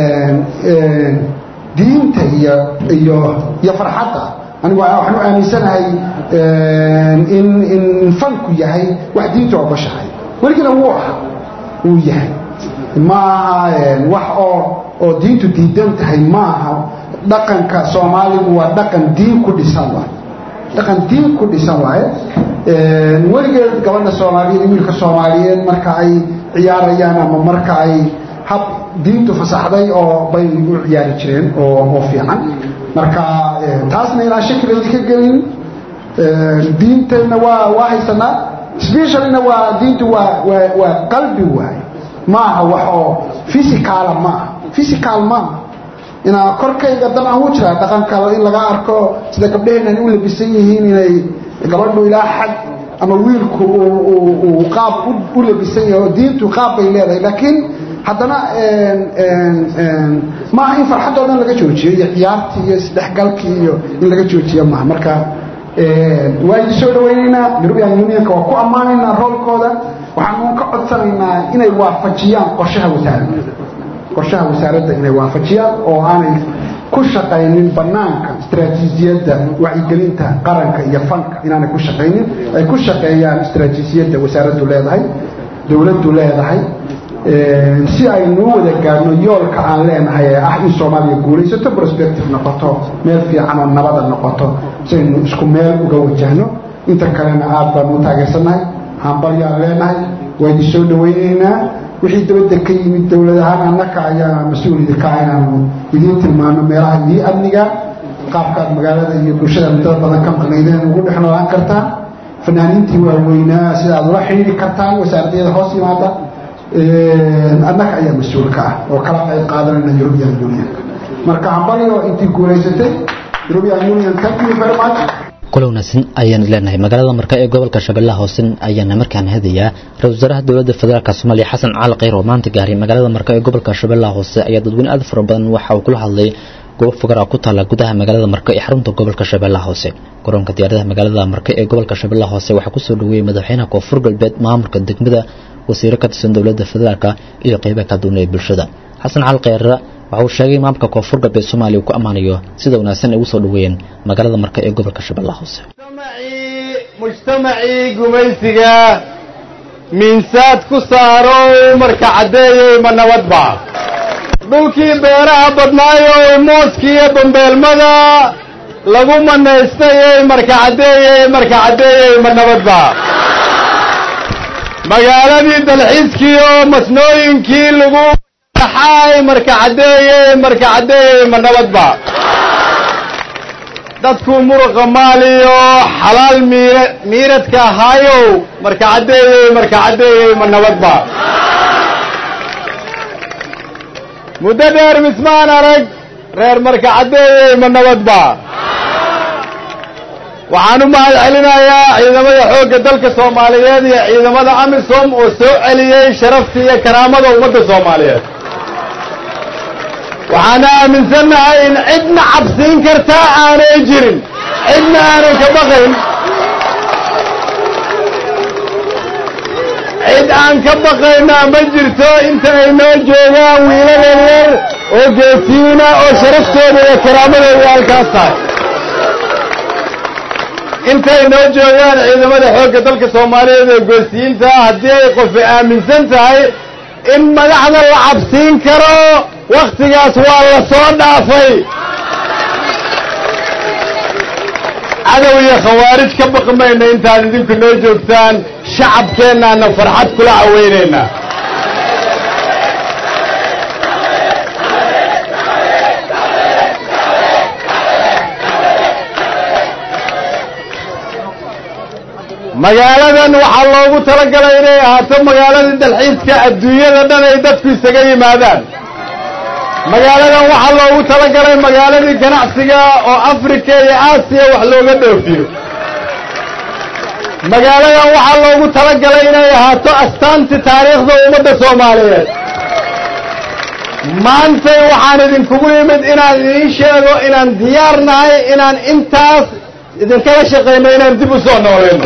diinta iyo iyo iyo farxadda anigu waxaan u aaminsanahay in in fanku yahay wax diinta ogoshahay weligina wuu aha wuu yahay maaha wax oo oo diintu diidan tahay maaha dhaqanka soomaaligu waa dhaqan diin ku dhisan waaye dhaqan diin ku dhisan waaye weligeed gabadha soomaaliyeed wiilka soomaaliyeed marka ay ciyaarayaan ama marka ay hab diintu fasaxday oo bay u ciyaari jireen oo oo fiican marka taasna inaan shakilaydi ka gelin diintayna waa waa haysanaa speciallyna waa diintu waa waa waa qalbi waaye maaha wax oo physicala maaha physical maaha inaa korkayga dabcan wuu jiraa dhaqanka in laga arko sida gabdhaheenan u labisan yihiin inay gabadhu ilaa xad ama wiilku uu qaab u labisan yahay oo diintu qaab bay leedahay laakiin haddana maaha in farxaddoo dhan laga joojiyo iyo ciyaartii iyo isdhexgalkii iyo in laga joojiyo maaha marka waa idin soo dhawaynaynaa european unionka waa ku ammaanaynaa roolkooda waxaanu ka codsanaynaa inay waafajiyaan qorshaha wasaaradda qorshaha wasaaradda inay waafajiyaan oo aanay ku shaqaynin banaanka istaraatiijiyadda wacyigelinta qaranka iyo fanka inaanay ku shaqaynin ay ku shaqeeyaan istaraatiijiyadda wasaaraddu leedahay dowladdu leedahay si aynu u wada gaadhno yoolka aan leenahay ee ah in soomaaliya guulaysato prospective noqoto meel fiicanoo nabada noqoto si aynu isku meel uga wajahno inta kalena aad baanu u taageersannahay hambalyaan leenahay waa idin soo dhawaynaynaa wixii dabadda ka yimid dowlad ahaan annaka ayaa mas-uulida ka inaanu idiin tilmaano meelaha idii amniga qaabkaad magaalada iyo bulshada muddada badan ka maqnaydeen ugu dhex noolaan kartaan fanaaniintii waaweynaa sida aad ula xidhiiri kartaan wasaaradyada hoos yimaada annaka ayaa mas-uul ka ah oo kala qayb qaadanayna european union marka hambalyo intii guulaysatay european union thank you very much kula wanaagsan ayaan leenahay magaalada marka ee gobolka shabeellaha hoose ayaana markaan hadayaa ra-isul wasaaraha dowladda federaalka soomaaliya xasan cali kheyr oo maanta gaaray magaalada marka ee gobolka shabeellaha hoose ayaa dadweyne aad fara badan waxa uu kula hadlay goob fogara ku taala gudaha magaalada marka ee xarunta gobolka shabeellaha hoose garoonka diyaaradaha magaalada marka ee gobolka shabeellaha hoose waxaa kusoo dhaweeyey madaxweynaha koonfur galbeed maamulka degmada wasiiro ka tirsan dowladda federaalka iyo qeybaha kala duwan ee bulshada xasan cali kheyre waxa uu sheegay maamulka koonfur galbeed soomaaliya uu ku ammaanayo sida wanaagsan ay ugu soo dhaweeyeen magaalada marka ee gobolka shabeellaha hoose mujtamacii gumaysiga miinsaad ku saaro marka caddeeyey ma nabadba dhulkii beeraha badnaayoo mooskiiyo bambeelmada lagu manaystayey marka caddeeyey marka caddeeyey ma nabadba magaaladii dalxiiskiioo masnooyinkii lagu xaay marka caddeeyey marka caddeeyey ma nabadba dadku muruqa maaliyo xalaal miira miiradka ahaayow marka caddeeyey marka caddeeyey ma nabadba muddo dheer mismaan arag reer marka caddeeyey ma nabadba waxaan u mahad celinayaa ciidamada xoogga dalka soomaaliyeed iyo ciidamada amisom oo soo celiyey sharaftii iyo karaamada ummadda soomaaliyeed waxaana aaminsannahay in cidna cabsiin kartaa aanay jirin cidna aanay ka baqayn cid aan ka baqaynaa ma jirto inta ay noo joogaan wiilal yaryar oo geesiina oo sharaftooda iyo karaamadooda halkaas tahay intay noo joogaan ciidamada xoogga dalka soomaaliyeed oo geesiyiinta haddii ay qofi aaminsan tahay in madaxda la cabsiin karo wakhtigaas waa la soo dhaafay cadow iyo khawaarij ka baqmayna intaad idinku noo joogtaan shacabkeennaana farxad kula caweynaynaa magaaladan waxaa loogu talagalay inay ahaato magaalada dalxiiska adduunyada dhan ay dadku isaga yimaadaan magaaladan waxaa loogu talagalay magaaladii ganacsiga oo afrika iyo aasiya wax looga dhoofiyo magaaladan waxaa loogu talagalay inay ahaato astaanti taariikhda ummadda soomaaliyeed maantay waxaan idinkugu yimid inaan idiin sheego inaan diyaar nahay inaan intaas idinkala shaqayno inaan dib u soo noolayno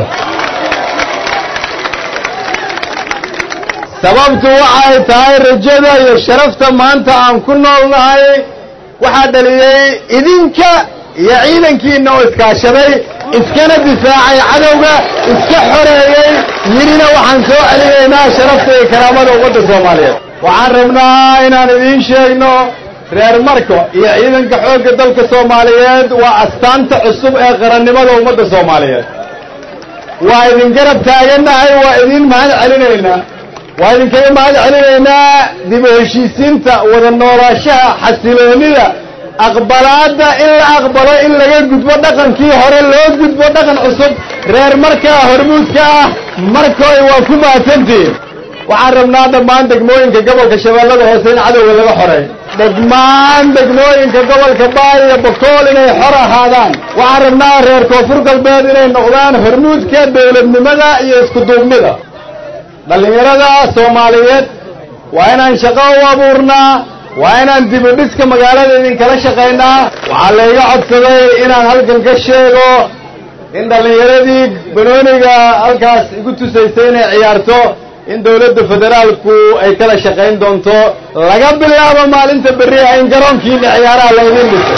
sababtu waxay tahay rajada iyo sharafta maanta aan ku noolnahay waxaa dhaliyey idinka iyo ciidankiinna oo iskaashaday iskana difaacay cadowga iska xoreeyey yidhina waxaan soo celinaynaa sharafta iyo karaamada ummadda soomaaliyeed waxaan rabnaa inaan idiin sheegno reer marko iyo ciidanka xoogga dalka soomaaliyeed waa astaanta cusub ee qarannimada ummadda soomaaliyeed waa idin garab taagannahay waa idin mahad celinaynaa waa idinkaga mahad celinaynaa dib u heshiisiinta wada noolaashaha xasiloonida aqbalaadda in la aqbalo in laga gudbo dhaqankii hore loo gudbo dhaqan cusub reer markaa hormuudka ah markoy waa ku mahadsantihiin waxaan rabnaa dhammaan degmooyinka gobolka shabeellada hoose in cadowga laga xoreeyo dhammaan degmooyinka gobolka baay iyo bokool inay xor ahaadaan waxaan rabnaa reer koonfur galbeed inay noqdaan hormuudka dowladnimada iyo iskuduubnida dhallinyarada soomaaliyeed waa inaan shaqo u abuurnaa waa inaan dib u dhiska magaalada idinkala shaqaynaa waxaa layga codsaday inaan halkan ka sheego in dhallinyaradii banooniga halkaas igu tusaysay inay ciyaarto in dowladda federaalku ay kala shaqayn doonto laga bilaabo maalinta berriha in garoonkiina ciyaaraha laydin dhiso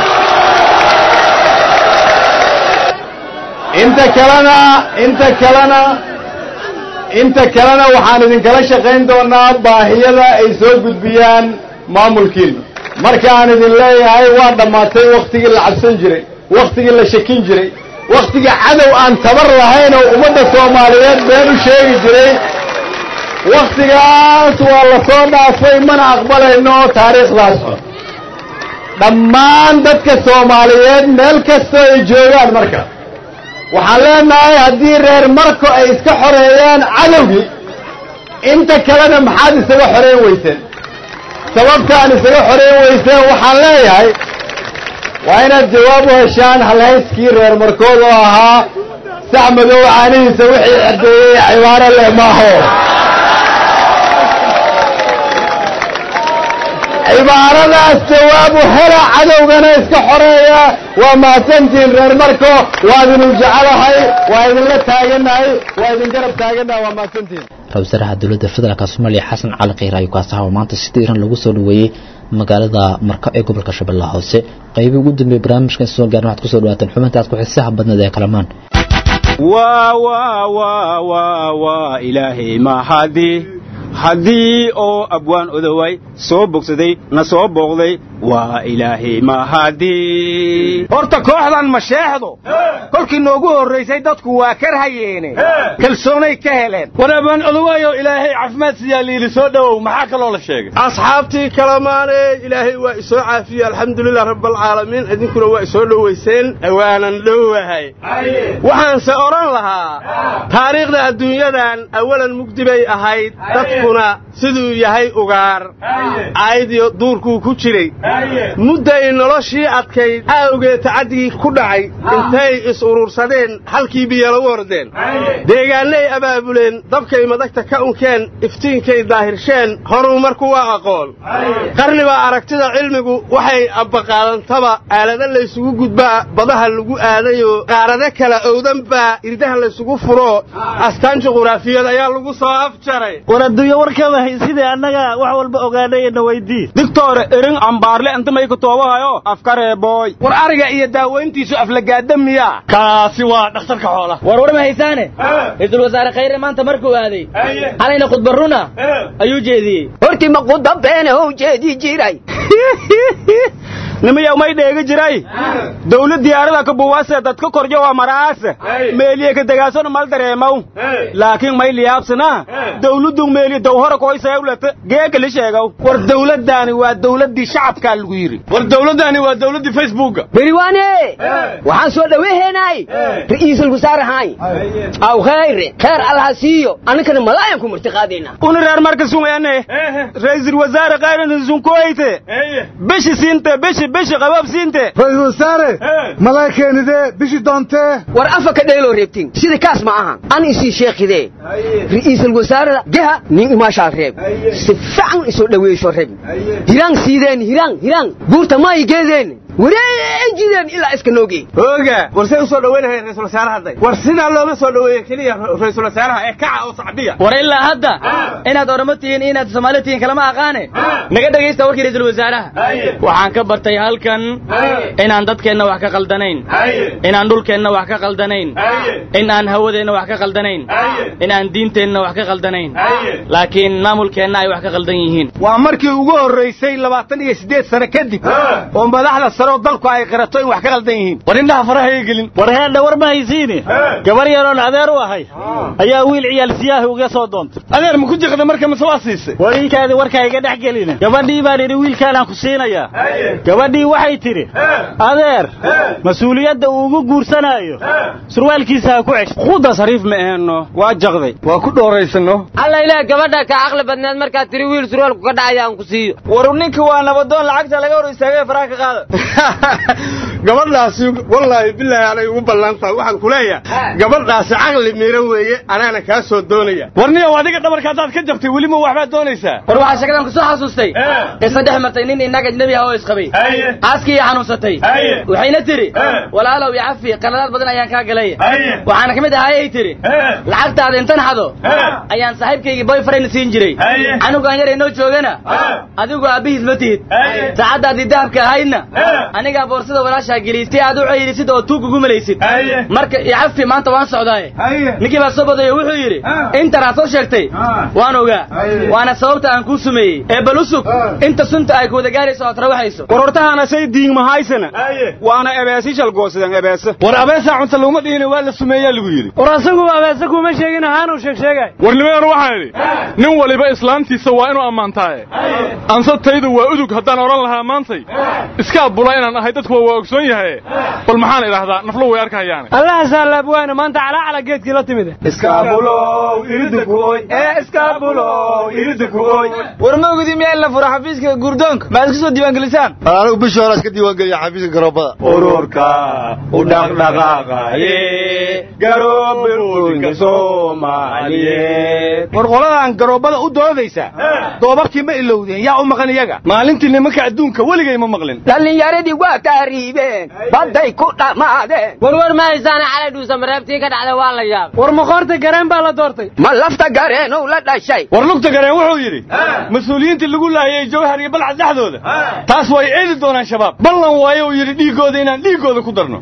inta kalena inta kalena inta kalena waxaan idinkala shaqayn doonaa baahiyada ay soo gudbiyaan maamulkiina markaan idin leeyahay waa dhammaatay wakhtigii la cabsan jiray wakhtigii la shakin jiray wakhtigii cadow aan tabar lahayn oo ummadda soomaaliyeed been u sheegi jiray wakhtigaas waa la soo dhaafay mana aqbalayno taariikhdaas xun dhammaan dadka soomaaliyeed meel kastoo ay joogaan marka waxaan leenahay haddii reer marko ay iska xoreeyaan cadowgii inta kalena maxaad isaga xoreyn weyseen sababtaan isaga xoreyn weyseen waxaan leeyahay waa inaad jawaab u heshaan halhayskii reer markood oo ahaa sax madow caanihiisa wixii caddeeyey cibaaro leh maaho cibaaradaas jawaabu hela cadowgana iska xoreeya waa mahadsantihiin reer marko waa idinu jecelahay waa idinla taaganahay waa idin garab taaganahay waa mahadsantihiin ra-iisul wasaaraha dowladda federaalk soomaaliya xasan cali kheyr ayuu kaasaha oo maanta si diiran lagu soo dhaweeyey magaalada marka ee gobolka shabeellaha hoose qaybii ugu dambeeyey barnaamijkan soo gaarin waxaad kusoo dhawaateen xubintaas ku-xiisaha badneed ee kalamaan waa waa waa waa waa ilaahay mahadi haddii oo abwaan odoway soo bogsaday na soo booqday waa ilaahay mahadi horta kooxdan masheexdu kolkii noogu horraysay dadku waa karhayeene kalsoonay ka heleen war abwaan odowayo ilaahay caafimaad siyaa liili soo dhowow maxaa kaloo la sheegay asxaabtii kalamaane ilaahay waa isoo caafiyey alxamdulilah rabbalcaalamiin idinkuna waa isoo dhowayseen waanan dhowahay waxaanse odhan lahaa taariikhda adduunyadan awalan mugdi bay ahayd dadkuna siduu yahay ugaar aayadiyo duurkuu ku jiray mudday noloshii adkayd aawgeed tacaddigii ku dhacay intay is-urursadeen halkii biyala u ordeen deegaannay abaabuleen dabkay madagta ka unkeen iftiinkay daahirsheen horuu marku waa aqoon qarnibaa aragtida cilmigu waxay abbaqaadantaba aalada laysugu gudbaa badaha lagu aadayoo qaarade kala owdan baa irdaha laysugu furo astaan juquraafiyad ayaa lagu soo afjaray war adduunyo warkaba sidii annaga wax walba ogaanayna weydii digtoore erin ambaarle intamay ku toobahayo afkareeboy war ariga iyo daawayntiisu aflagaada miyaa kaasi waa dhakhtarka xoolaha war war ma haysaane ra-iisul wasaare khayre maanta markuu aaday xalayna khudba runa ayuu jeediyey hortii ma qudabeene ou jeedi jiray nimayaw may dheegi jiray dawlad diyaarada ka buwase dadka korjo waa maraase meeliye ka degaasona mal dareemaw laakiin may liyaabsana dawladdu meeli dawhora koysayawlata geeka li sheegaw war dawladdaani waa dawladdii shacabkaa lagu yidhi war dawladdaani waa dawladdii facebooka beriwaane waxaan soo dhaweyhaynay ra'iisul wasaarahay aw khayre kheer allaha siiyo anninkana malaayan ku martiqaadayna una reer marka sungayane ra'iisul wasaare khayran sunkoyte bishi siinte bishi bishi qabab siinte ra'iisul wasaare malaa'ikeenidee bishi doontee war afa ka dheeloo reebtin sida kaas ma aha an isii sheekhidee ra'iisul wasaarada geha nin imaashaa reeb si fiican isoo dhaweeysho reeb hiraan siideen hiraan hiraan buurta ma ay geedeen wareejideen ilaa iska noogey ooga war say u soo dhaweynahay ra'iisul wasaare hadday war sidaa looma soo dhaweeye keliya ra'iisul wasaaraha ee kaca oo sacbiya war ilaa hadda inaad oramo tihiin inaad soomaali tihiin kalama aqaane naga dhegaysta warkii ra'iisul wasaaraha waxaan ka bartay halkan inaan dadkeenna wax ka qaldanayn inaan dhulkeenna wax ka qaldanayn in aan hawadeenna wax ka qaldanayn in aan diinteenna wax ka qaldanayn laakiin maamulkeenna ay wax ka qaldan yihiin waa markii ugu horraysay labaatan iyo siddeed sano kadib oo madaxda karoo dalku ay qirato in wax ka qaldan yihiin war indhaha faraha ay gelin war heedha war ma haysiine gabar yaroon adeer u ahay ayaa wiil ciyaal siyaahi uga soo doontay adeer ma ku jiqda marka mise waa siisay wariinkaadi warkaa iga dhex gelina gabadhii baan idhi wiilkaanaan ku siinayaa gabadhii waxay tidhi adeer mas-uuliyadda uu ugu guursanaayo surwaalkiisa ha ku cesh quudda sariif ma aheenno waa jaqday waa ku dhooraysanno alla ilaah gabadha ka caqli badneed markaad tiri wiil surwaalku ka dhacaya aan ku siiyo war ninka waa nabadoon lacagta laga hor istaagay faraha ka qaada gabadhaasi wallaahi bilaahi anay ugu ballantahay waxaan ku leeyahay gabadhaasi caqli miira weeye anaana kaa soo doonaya warniyow adiga dhabarka haddaad ka jabtay weli ma waxbaad doonaysaa war waxaa sheekadan ku soo xasuustay qisa dhex martay nin innaga ajnabi ah oo isqabay aaskii xanuunsatay waxayna tidhi walaalow iyo cafi qaladaad badan ayaan kaa galay waxaana ka mid ahaayay tidhi lacagtaada intan xado ayaan saaxiibkaygii boyfriend siin jiray canugaan yar inoo joogana adigu aabbihiis ma tihid saacaddaadii dahabka ahaydna anigaa boorsada walaashaa geliyey si aad u ceyrisid oo tuug ugu malaysid marka iyo cafi maanta waan socdaaye ninkii baa soo badayo wuxuu yidhi intan aad soo sheegtay waan ogaa waana sababta aan kuu sumeeyey ee bal usug inta sunta ay kuwada gaarayso ood rawaxayso war hortahaana say diigmahaysana waana ebeesi shalgoosadeen ebeese war abeesaa cunta laguma dhihina waa la sumeeyaa lagu yidhi war asagu abeese kuma sheegin ahaanuu sheeg sheegay warnimadan waxaan idhi nin waliba islaantiisa waa inuu ammaantaaye ansataydu waa udug haddaan odhan lahaa maantay iskaa bula inaan ahay dadkuwa waa ogsoon yahaye bal maxaan idhaahdaa naflo way arkahayaane allaha saalaabwaana maanta calaacala geedkii la timid war ma ogidi miyaa in la furo xafiiska guurdoonka ma iska soo diiwaangelisaan anigu bishii hore iska diiwaangeliya xafiiska garoobada ururka u dhaqdhaqaaqaye garoobooyinka soomaaliyeed war qoladan garoobada u doodaysa doobabkii ma ilowdeen yaa u maqan iyaga maalintii nimanka adduunka weligay ma maqlin dhallinyaradii waa taariibeen badday ku dhammaadeen warwar ma haysaana calay dhuusa mareebtii ka dhacda waa la yaab war maqoorta gareen baa la doortay ma lafta gareenow la dhashay war lugta gareen wuxuu yidhi mas-uuliyiintii lagu laayay jawhar iyo balcad dhexdooda taas way eedi doonaan shabaab ballan waayo uu yidhi dhiiggooda inaan dhiiggooda ku darno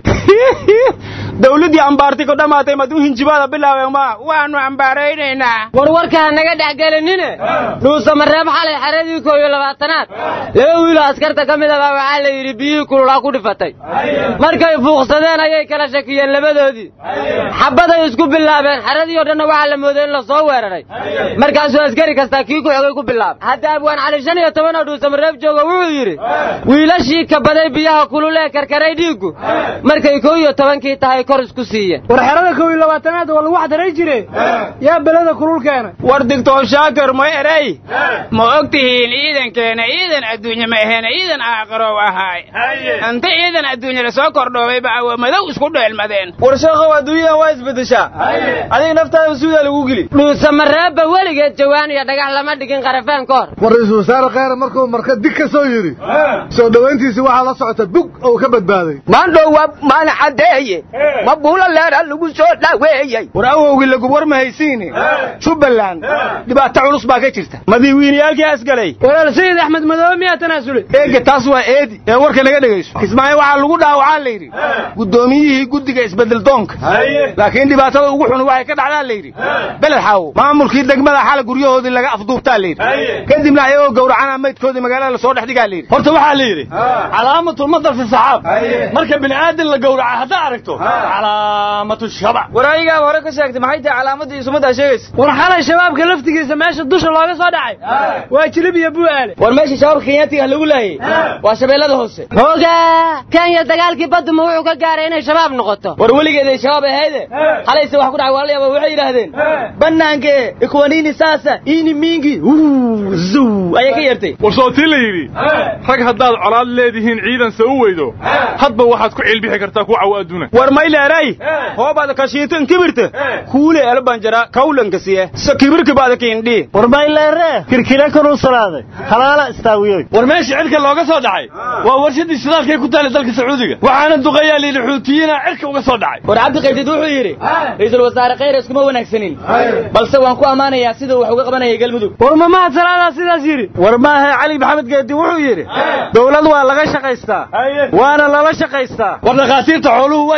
dawladdii ambaartay ku dhammaatay mad u hinjibaada bilaabeen ma waanu ambaaraynaynaa war warkaa naga dhexgelinine dhuusa mareeb xalay xeradii koo iyo labaatanaad laba wiiloo askarta ka mid abaa waxaa la yidhi biyihii kululaa ku dhifatay markay fuuqsadeen ayay kala shakiyeen labadoodii xabbaday isku bilaabeen xeradii oo dhanna waxaa la mooday in la soo weeraray markaasuu askari kastaa kii ku xogay ku bilaabay hadda abwaan cali shan iyo toban oo dhuusa mareeb jooga wuxuu yidhi wiilashii kabaday biyaha kulul ee karkaray dhiiggu markay koo iyo tobankii tahay kor isku siiyeen war xerada kow iyo labaatanaad waa lagu xadaray jire yaa beleda kulul keena war digtoor shaakir ma erey ma og tihiin ciidankeena ciidan adduunye ma aheena ciidan aaqarow ahaay inta ciidan adduunye lasoo kordhoobay ba awa madow isku dheelmadeen war sheekhow adduunyadan waa isbeddeshaa adiga naftaada masuudaa lagu geli dhuusa mareebba weligeed jawaan iyo dhagax lama dhigin qarafeen ka hor war ra-iisul wasaare kheyre markuu marka dig ka soo yidhi soo dhowayntiisii waxaa la socota bug oo ka badbaaday maandhowa maana caddeeye ma buula leera lagu soo dhaweeyey war awowgii lagu war ma haysiine jubbaland dhibaato culus baa ka jirta madiiwiiniyaalkii asgalay walaal sayid axmed madoobe miyaa tanaasulay eega taas waa eedi ee warka naga dhegayso kismaayo waxaa lagu dhaawacaa la yidhi guddoomiyihii guddiga isbeddeldoonka laakiin dhibaatada ugu xun waxay ka dhacdaa la yidhi beled xaawo maamulkii degmada xala guryahoodii laga afduubtaa la yidhi kadibna ayagoo gowracana maydkoodii magaalada lasoo dhex dhigaa la yidhi horta waxaa la yidhi calaamatul madar fi saxaab marka bini aadan la gowraca haddaa aragto calaamatu shabac war ayagaa hore ka sheegtay maxay tahay calaamadii sumaddaa sheegaysa war xalay shabaabka laftigiisa meesha dusha looga soo dhacay waa jilib iyo bu'aale war meesha shabaabka kenyaatiga lagu laayay waa shabeellada hoose hooga kenya dagaalkii baduma wuxuu ka gaaray inay shabaab noqoto war weligeeday shabaab ahayde halayse wax ku dhacay waa la yaaba waxay yidhaahdeen bannaanke ikwanini saasa ini mingi zuw ayay ka yeertay war soo tii la yidhi rag haddaad colaad leedihiin ciidanse u weydo hadba waxaad ku cilbixi kartaa kuwa cawo adduuna war mayleeray hoobaad kashiitan kibirta kuule elbanjara kawlanka siye sa kibirka baada kiindhi war mayleere kirkire kanuu salaaday halaala istaawiyoy war meesha cirka looga soo dhacay waa warshadii shidaalkay ku taali dalka sacuudiga waxaana duqayaa liidhi xuutiyiina cirka uga soo dhacay war cabdi qaybtid wuxuu yidhi ra-iisul wasaare khayr iskuma wanaagsanin balse waan ku ammaanayaa siduu wax uga qabanayay galmudug war ma mahad salaadaa sidaas yidhi war maahe cali maxamed geedi wuxuu yidhi dowlad waa laga shaqaystaa waana lala shaqaystaa war dhakhaatiirta xooluhu waa is yaqaaniin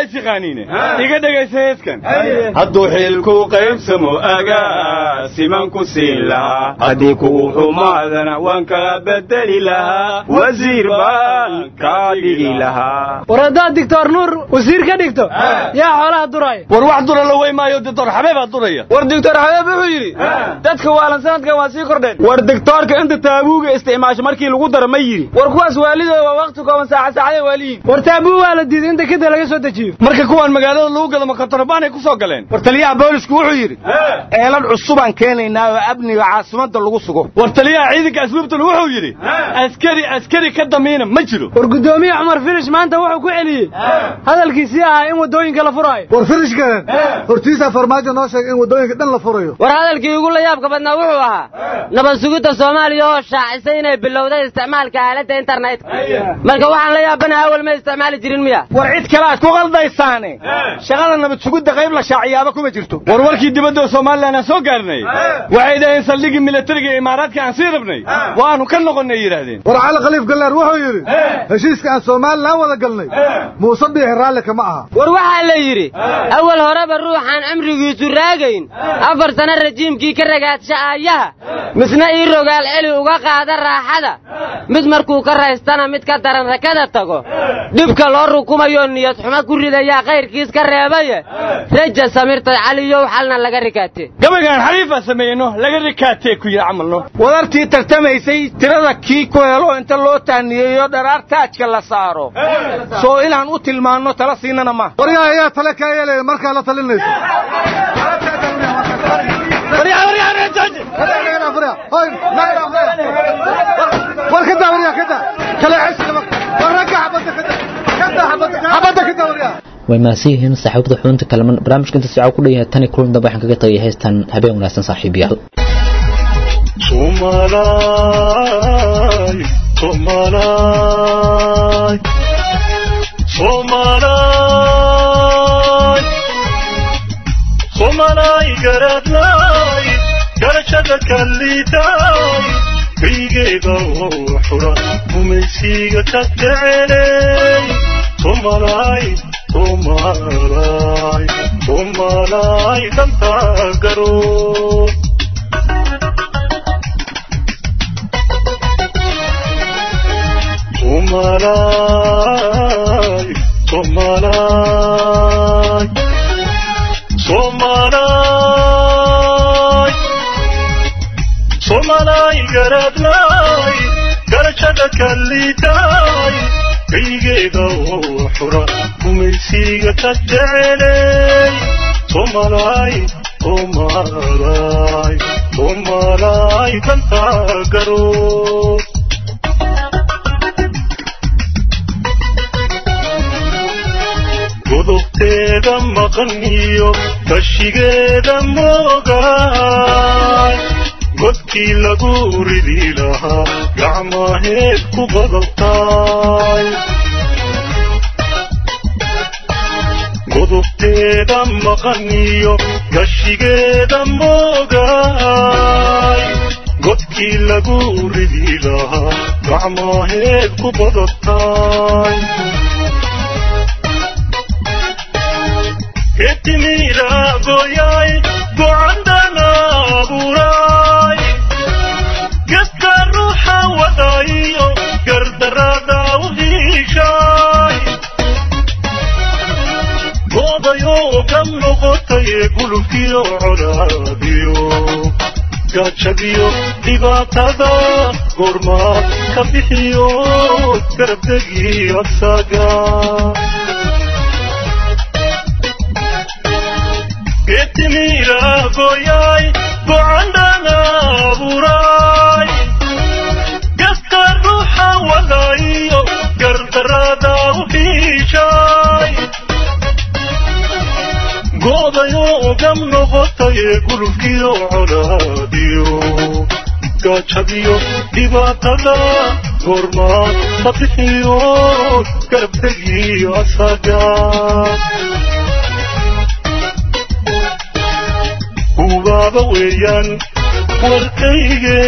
taqaaniine iga dhegaysa heeskan hadduu xilku qaybsamo agaa simanku siin lahaa haddii kugu xumaadana waan kaa bedeli lahaa wasiir baan kaa dhigi lahaa war haddaad digtoor nuur wasiir ka dhigto yaa xoolaha duraya war wax dura la wey maayo doctor xabeebaa duraya war doctor xabeeb wuxuu yidhi dadka waalan sanadkan waa sii kordheen war doctoorka inta taabuuga isticmaasho markii lagu daro ma yidhi war kuwaas waalidooda waa waqti kooban saaca saacada waaliyiin war taabuu waa la diiday in dekeda laga soo dejiyo marka kuwaan magaalada lagu gado makatarbaanay ku soo galeen war taliyaha boolisku wuxuu yidhi eelan cusubaan keenaynaa oo amniga caasimadda lagu sugo war taliyaha ciidanka asluubtuna wuxuu yidhi askari askari ka damiina ma jiro war guddoomiye cumar filish maanta wuxuu ku celiyey hadalkiisii ahaa in waddooyinka la furaayo war filishkan hortiisa farmaajo noo sheegay in waddooyinka dhan la furayo war hadalkii ugu la yaabka badnaa wuxuu ahaa nabad sugidda soomaaliya oo shaacisay inay bilowday isticmaalka aaladda internetka marka waxaan la yaabanaha awal ma isticmaali jirin miya war cid kale aad ku qaldaysaane shaqada nabad sugidda qayb la shaaciyaaba kuma jirto war warkii dibadda oo somalilan aan soo gaarnay waxay dhaheen saldhigii militariga ee imaaraadka aan sii rabnay waanu ka noqonnay yidhaahdeen war cali khaliif gallaar wuxuu yidhi heshiiska aan somalilan wada galnay muuse biixi raalli kama aha war waxaa la yidhi awal horeba ruuxaan cimrigiisu raagayn afar sano rajiimkii ka ragaadsha aayaha misna ii rogaal celi uga qaada raaxada mid markuu ka raystana mid ka daran rakada tago dhibka loo rukumayoo niyad xumo ku ridayaa kayrkiis ka reebaye raja samirtay caliyow xalna laga rikaatee gabaygaan xariifaa sameeyno laga rikaatee ku yidhi camalno wadartii tartamaysay tirada kii ku helo inta loo taaniyeeyo dharaar taajka la saaro soo inaan u tilmaanno tala siinana ma waryaa ayaa tale kaa yeelaya markaa la talinayso war ka daa waryaa ka daa kale ceshiga war ragga xabadda ka daa ka daa xabadda xabadda ka daa waryaa way mahadsan yihiin saaxiibada xubinta kalaman barnaamijka inta sicaa ku dhan yahay tani kulan dambe waxaan kaga tagay heystan habeen wanaagsan saaxiibayaal Somalay, Somalay, Somalay, Somalay garadlay, garashada kallitay, kaygeeda oo xura, gumaysiga ka jecelay, Somalay, Somalay, Somalay, danta garo. Somalay, Somalay, Somalay, Somalay garadlay, garashada kallitay, kaygeeda oo xura, gumaysiga ka jecelay, Somalay, Somalay, Somalay, danta garo. godobteeda maqan iyo kashigeeda moogaay godkii lagu ridi lahaa gacmaheed ku qodobtaay godobteeda maqan iyo kashigeeda moogaay godkii lagu ridi lahaa gacmaheed ku qodobtaay etimira goyay gocandana abuuray gedka ruuxa wadayo gardarada u hiishay goodayoo ka noqotay gulubkiyo colaadiyo gaajadiyo dhibaatada goormaad ka bixiyo garabdegi asaga etimira goyay gocandana abuuray gaska ruuxa wadayo gardarada u hiishay goodayoo gam noqotay gulubkiyo colaadiyo gaajadiyo dhibaatada goormaad ka bixiyo garabtegiyo asaga ubaaba weeyaan warkayge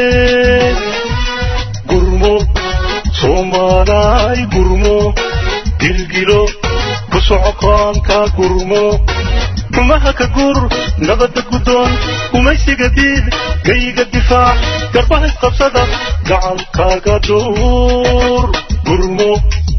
gurmo soomaalaay gurmo dilgilo ku socokoonka gurmo xumaha ka gur nabadda guddoon gumaysiga diid gayga difaac garbaha isqabsada gacankaaga duur gurmo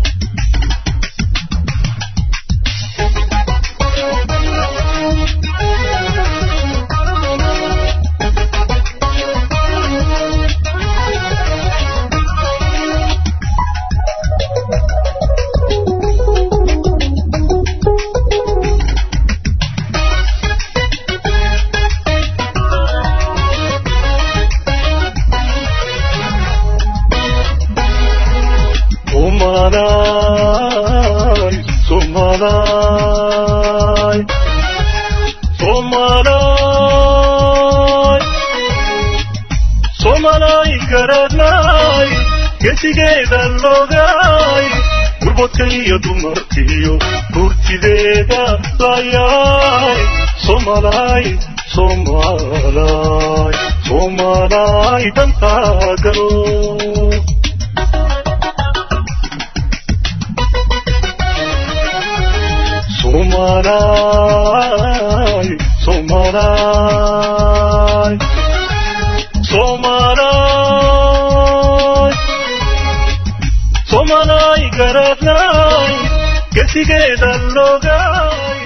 Somalay, Somalay, Somalay, Somalay garanay, gesigeeda logay, gurbadka iyo dumarkiyo gurtideeda layay, Somalay, Somalay, Somalay dantaagalo. Somalay, Somalay, Somalay, Somalay garadnay, gesigeeda logay.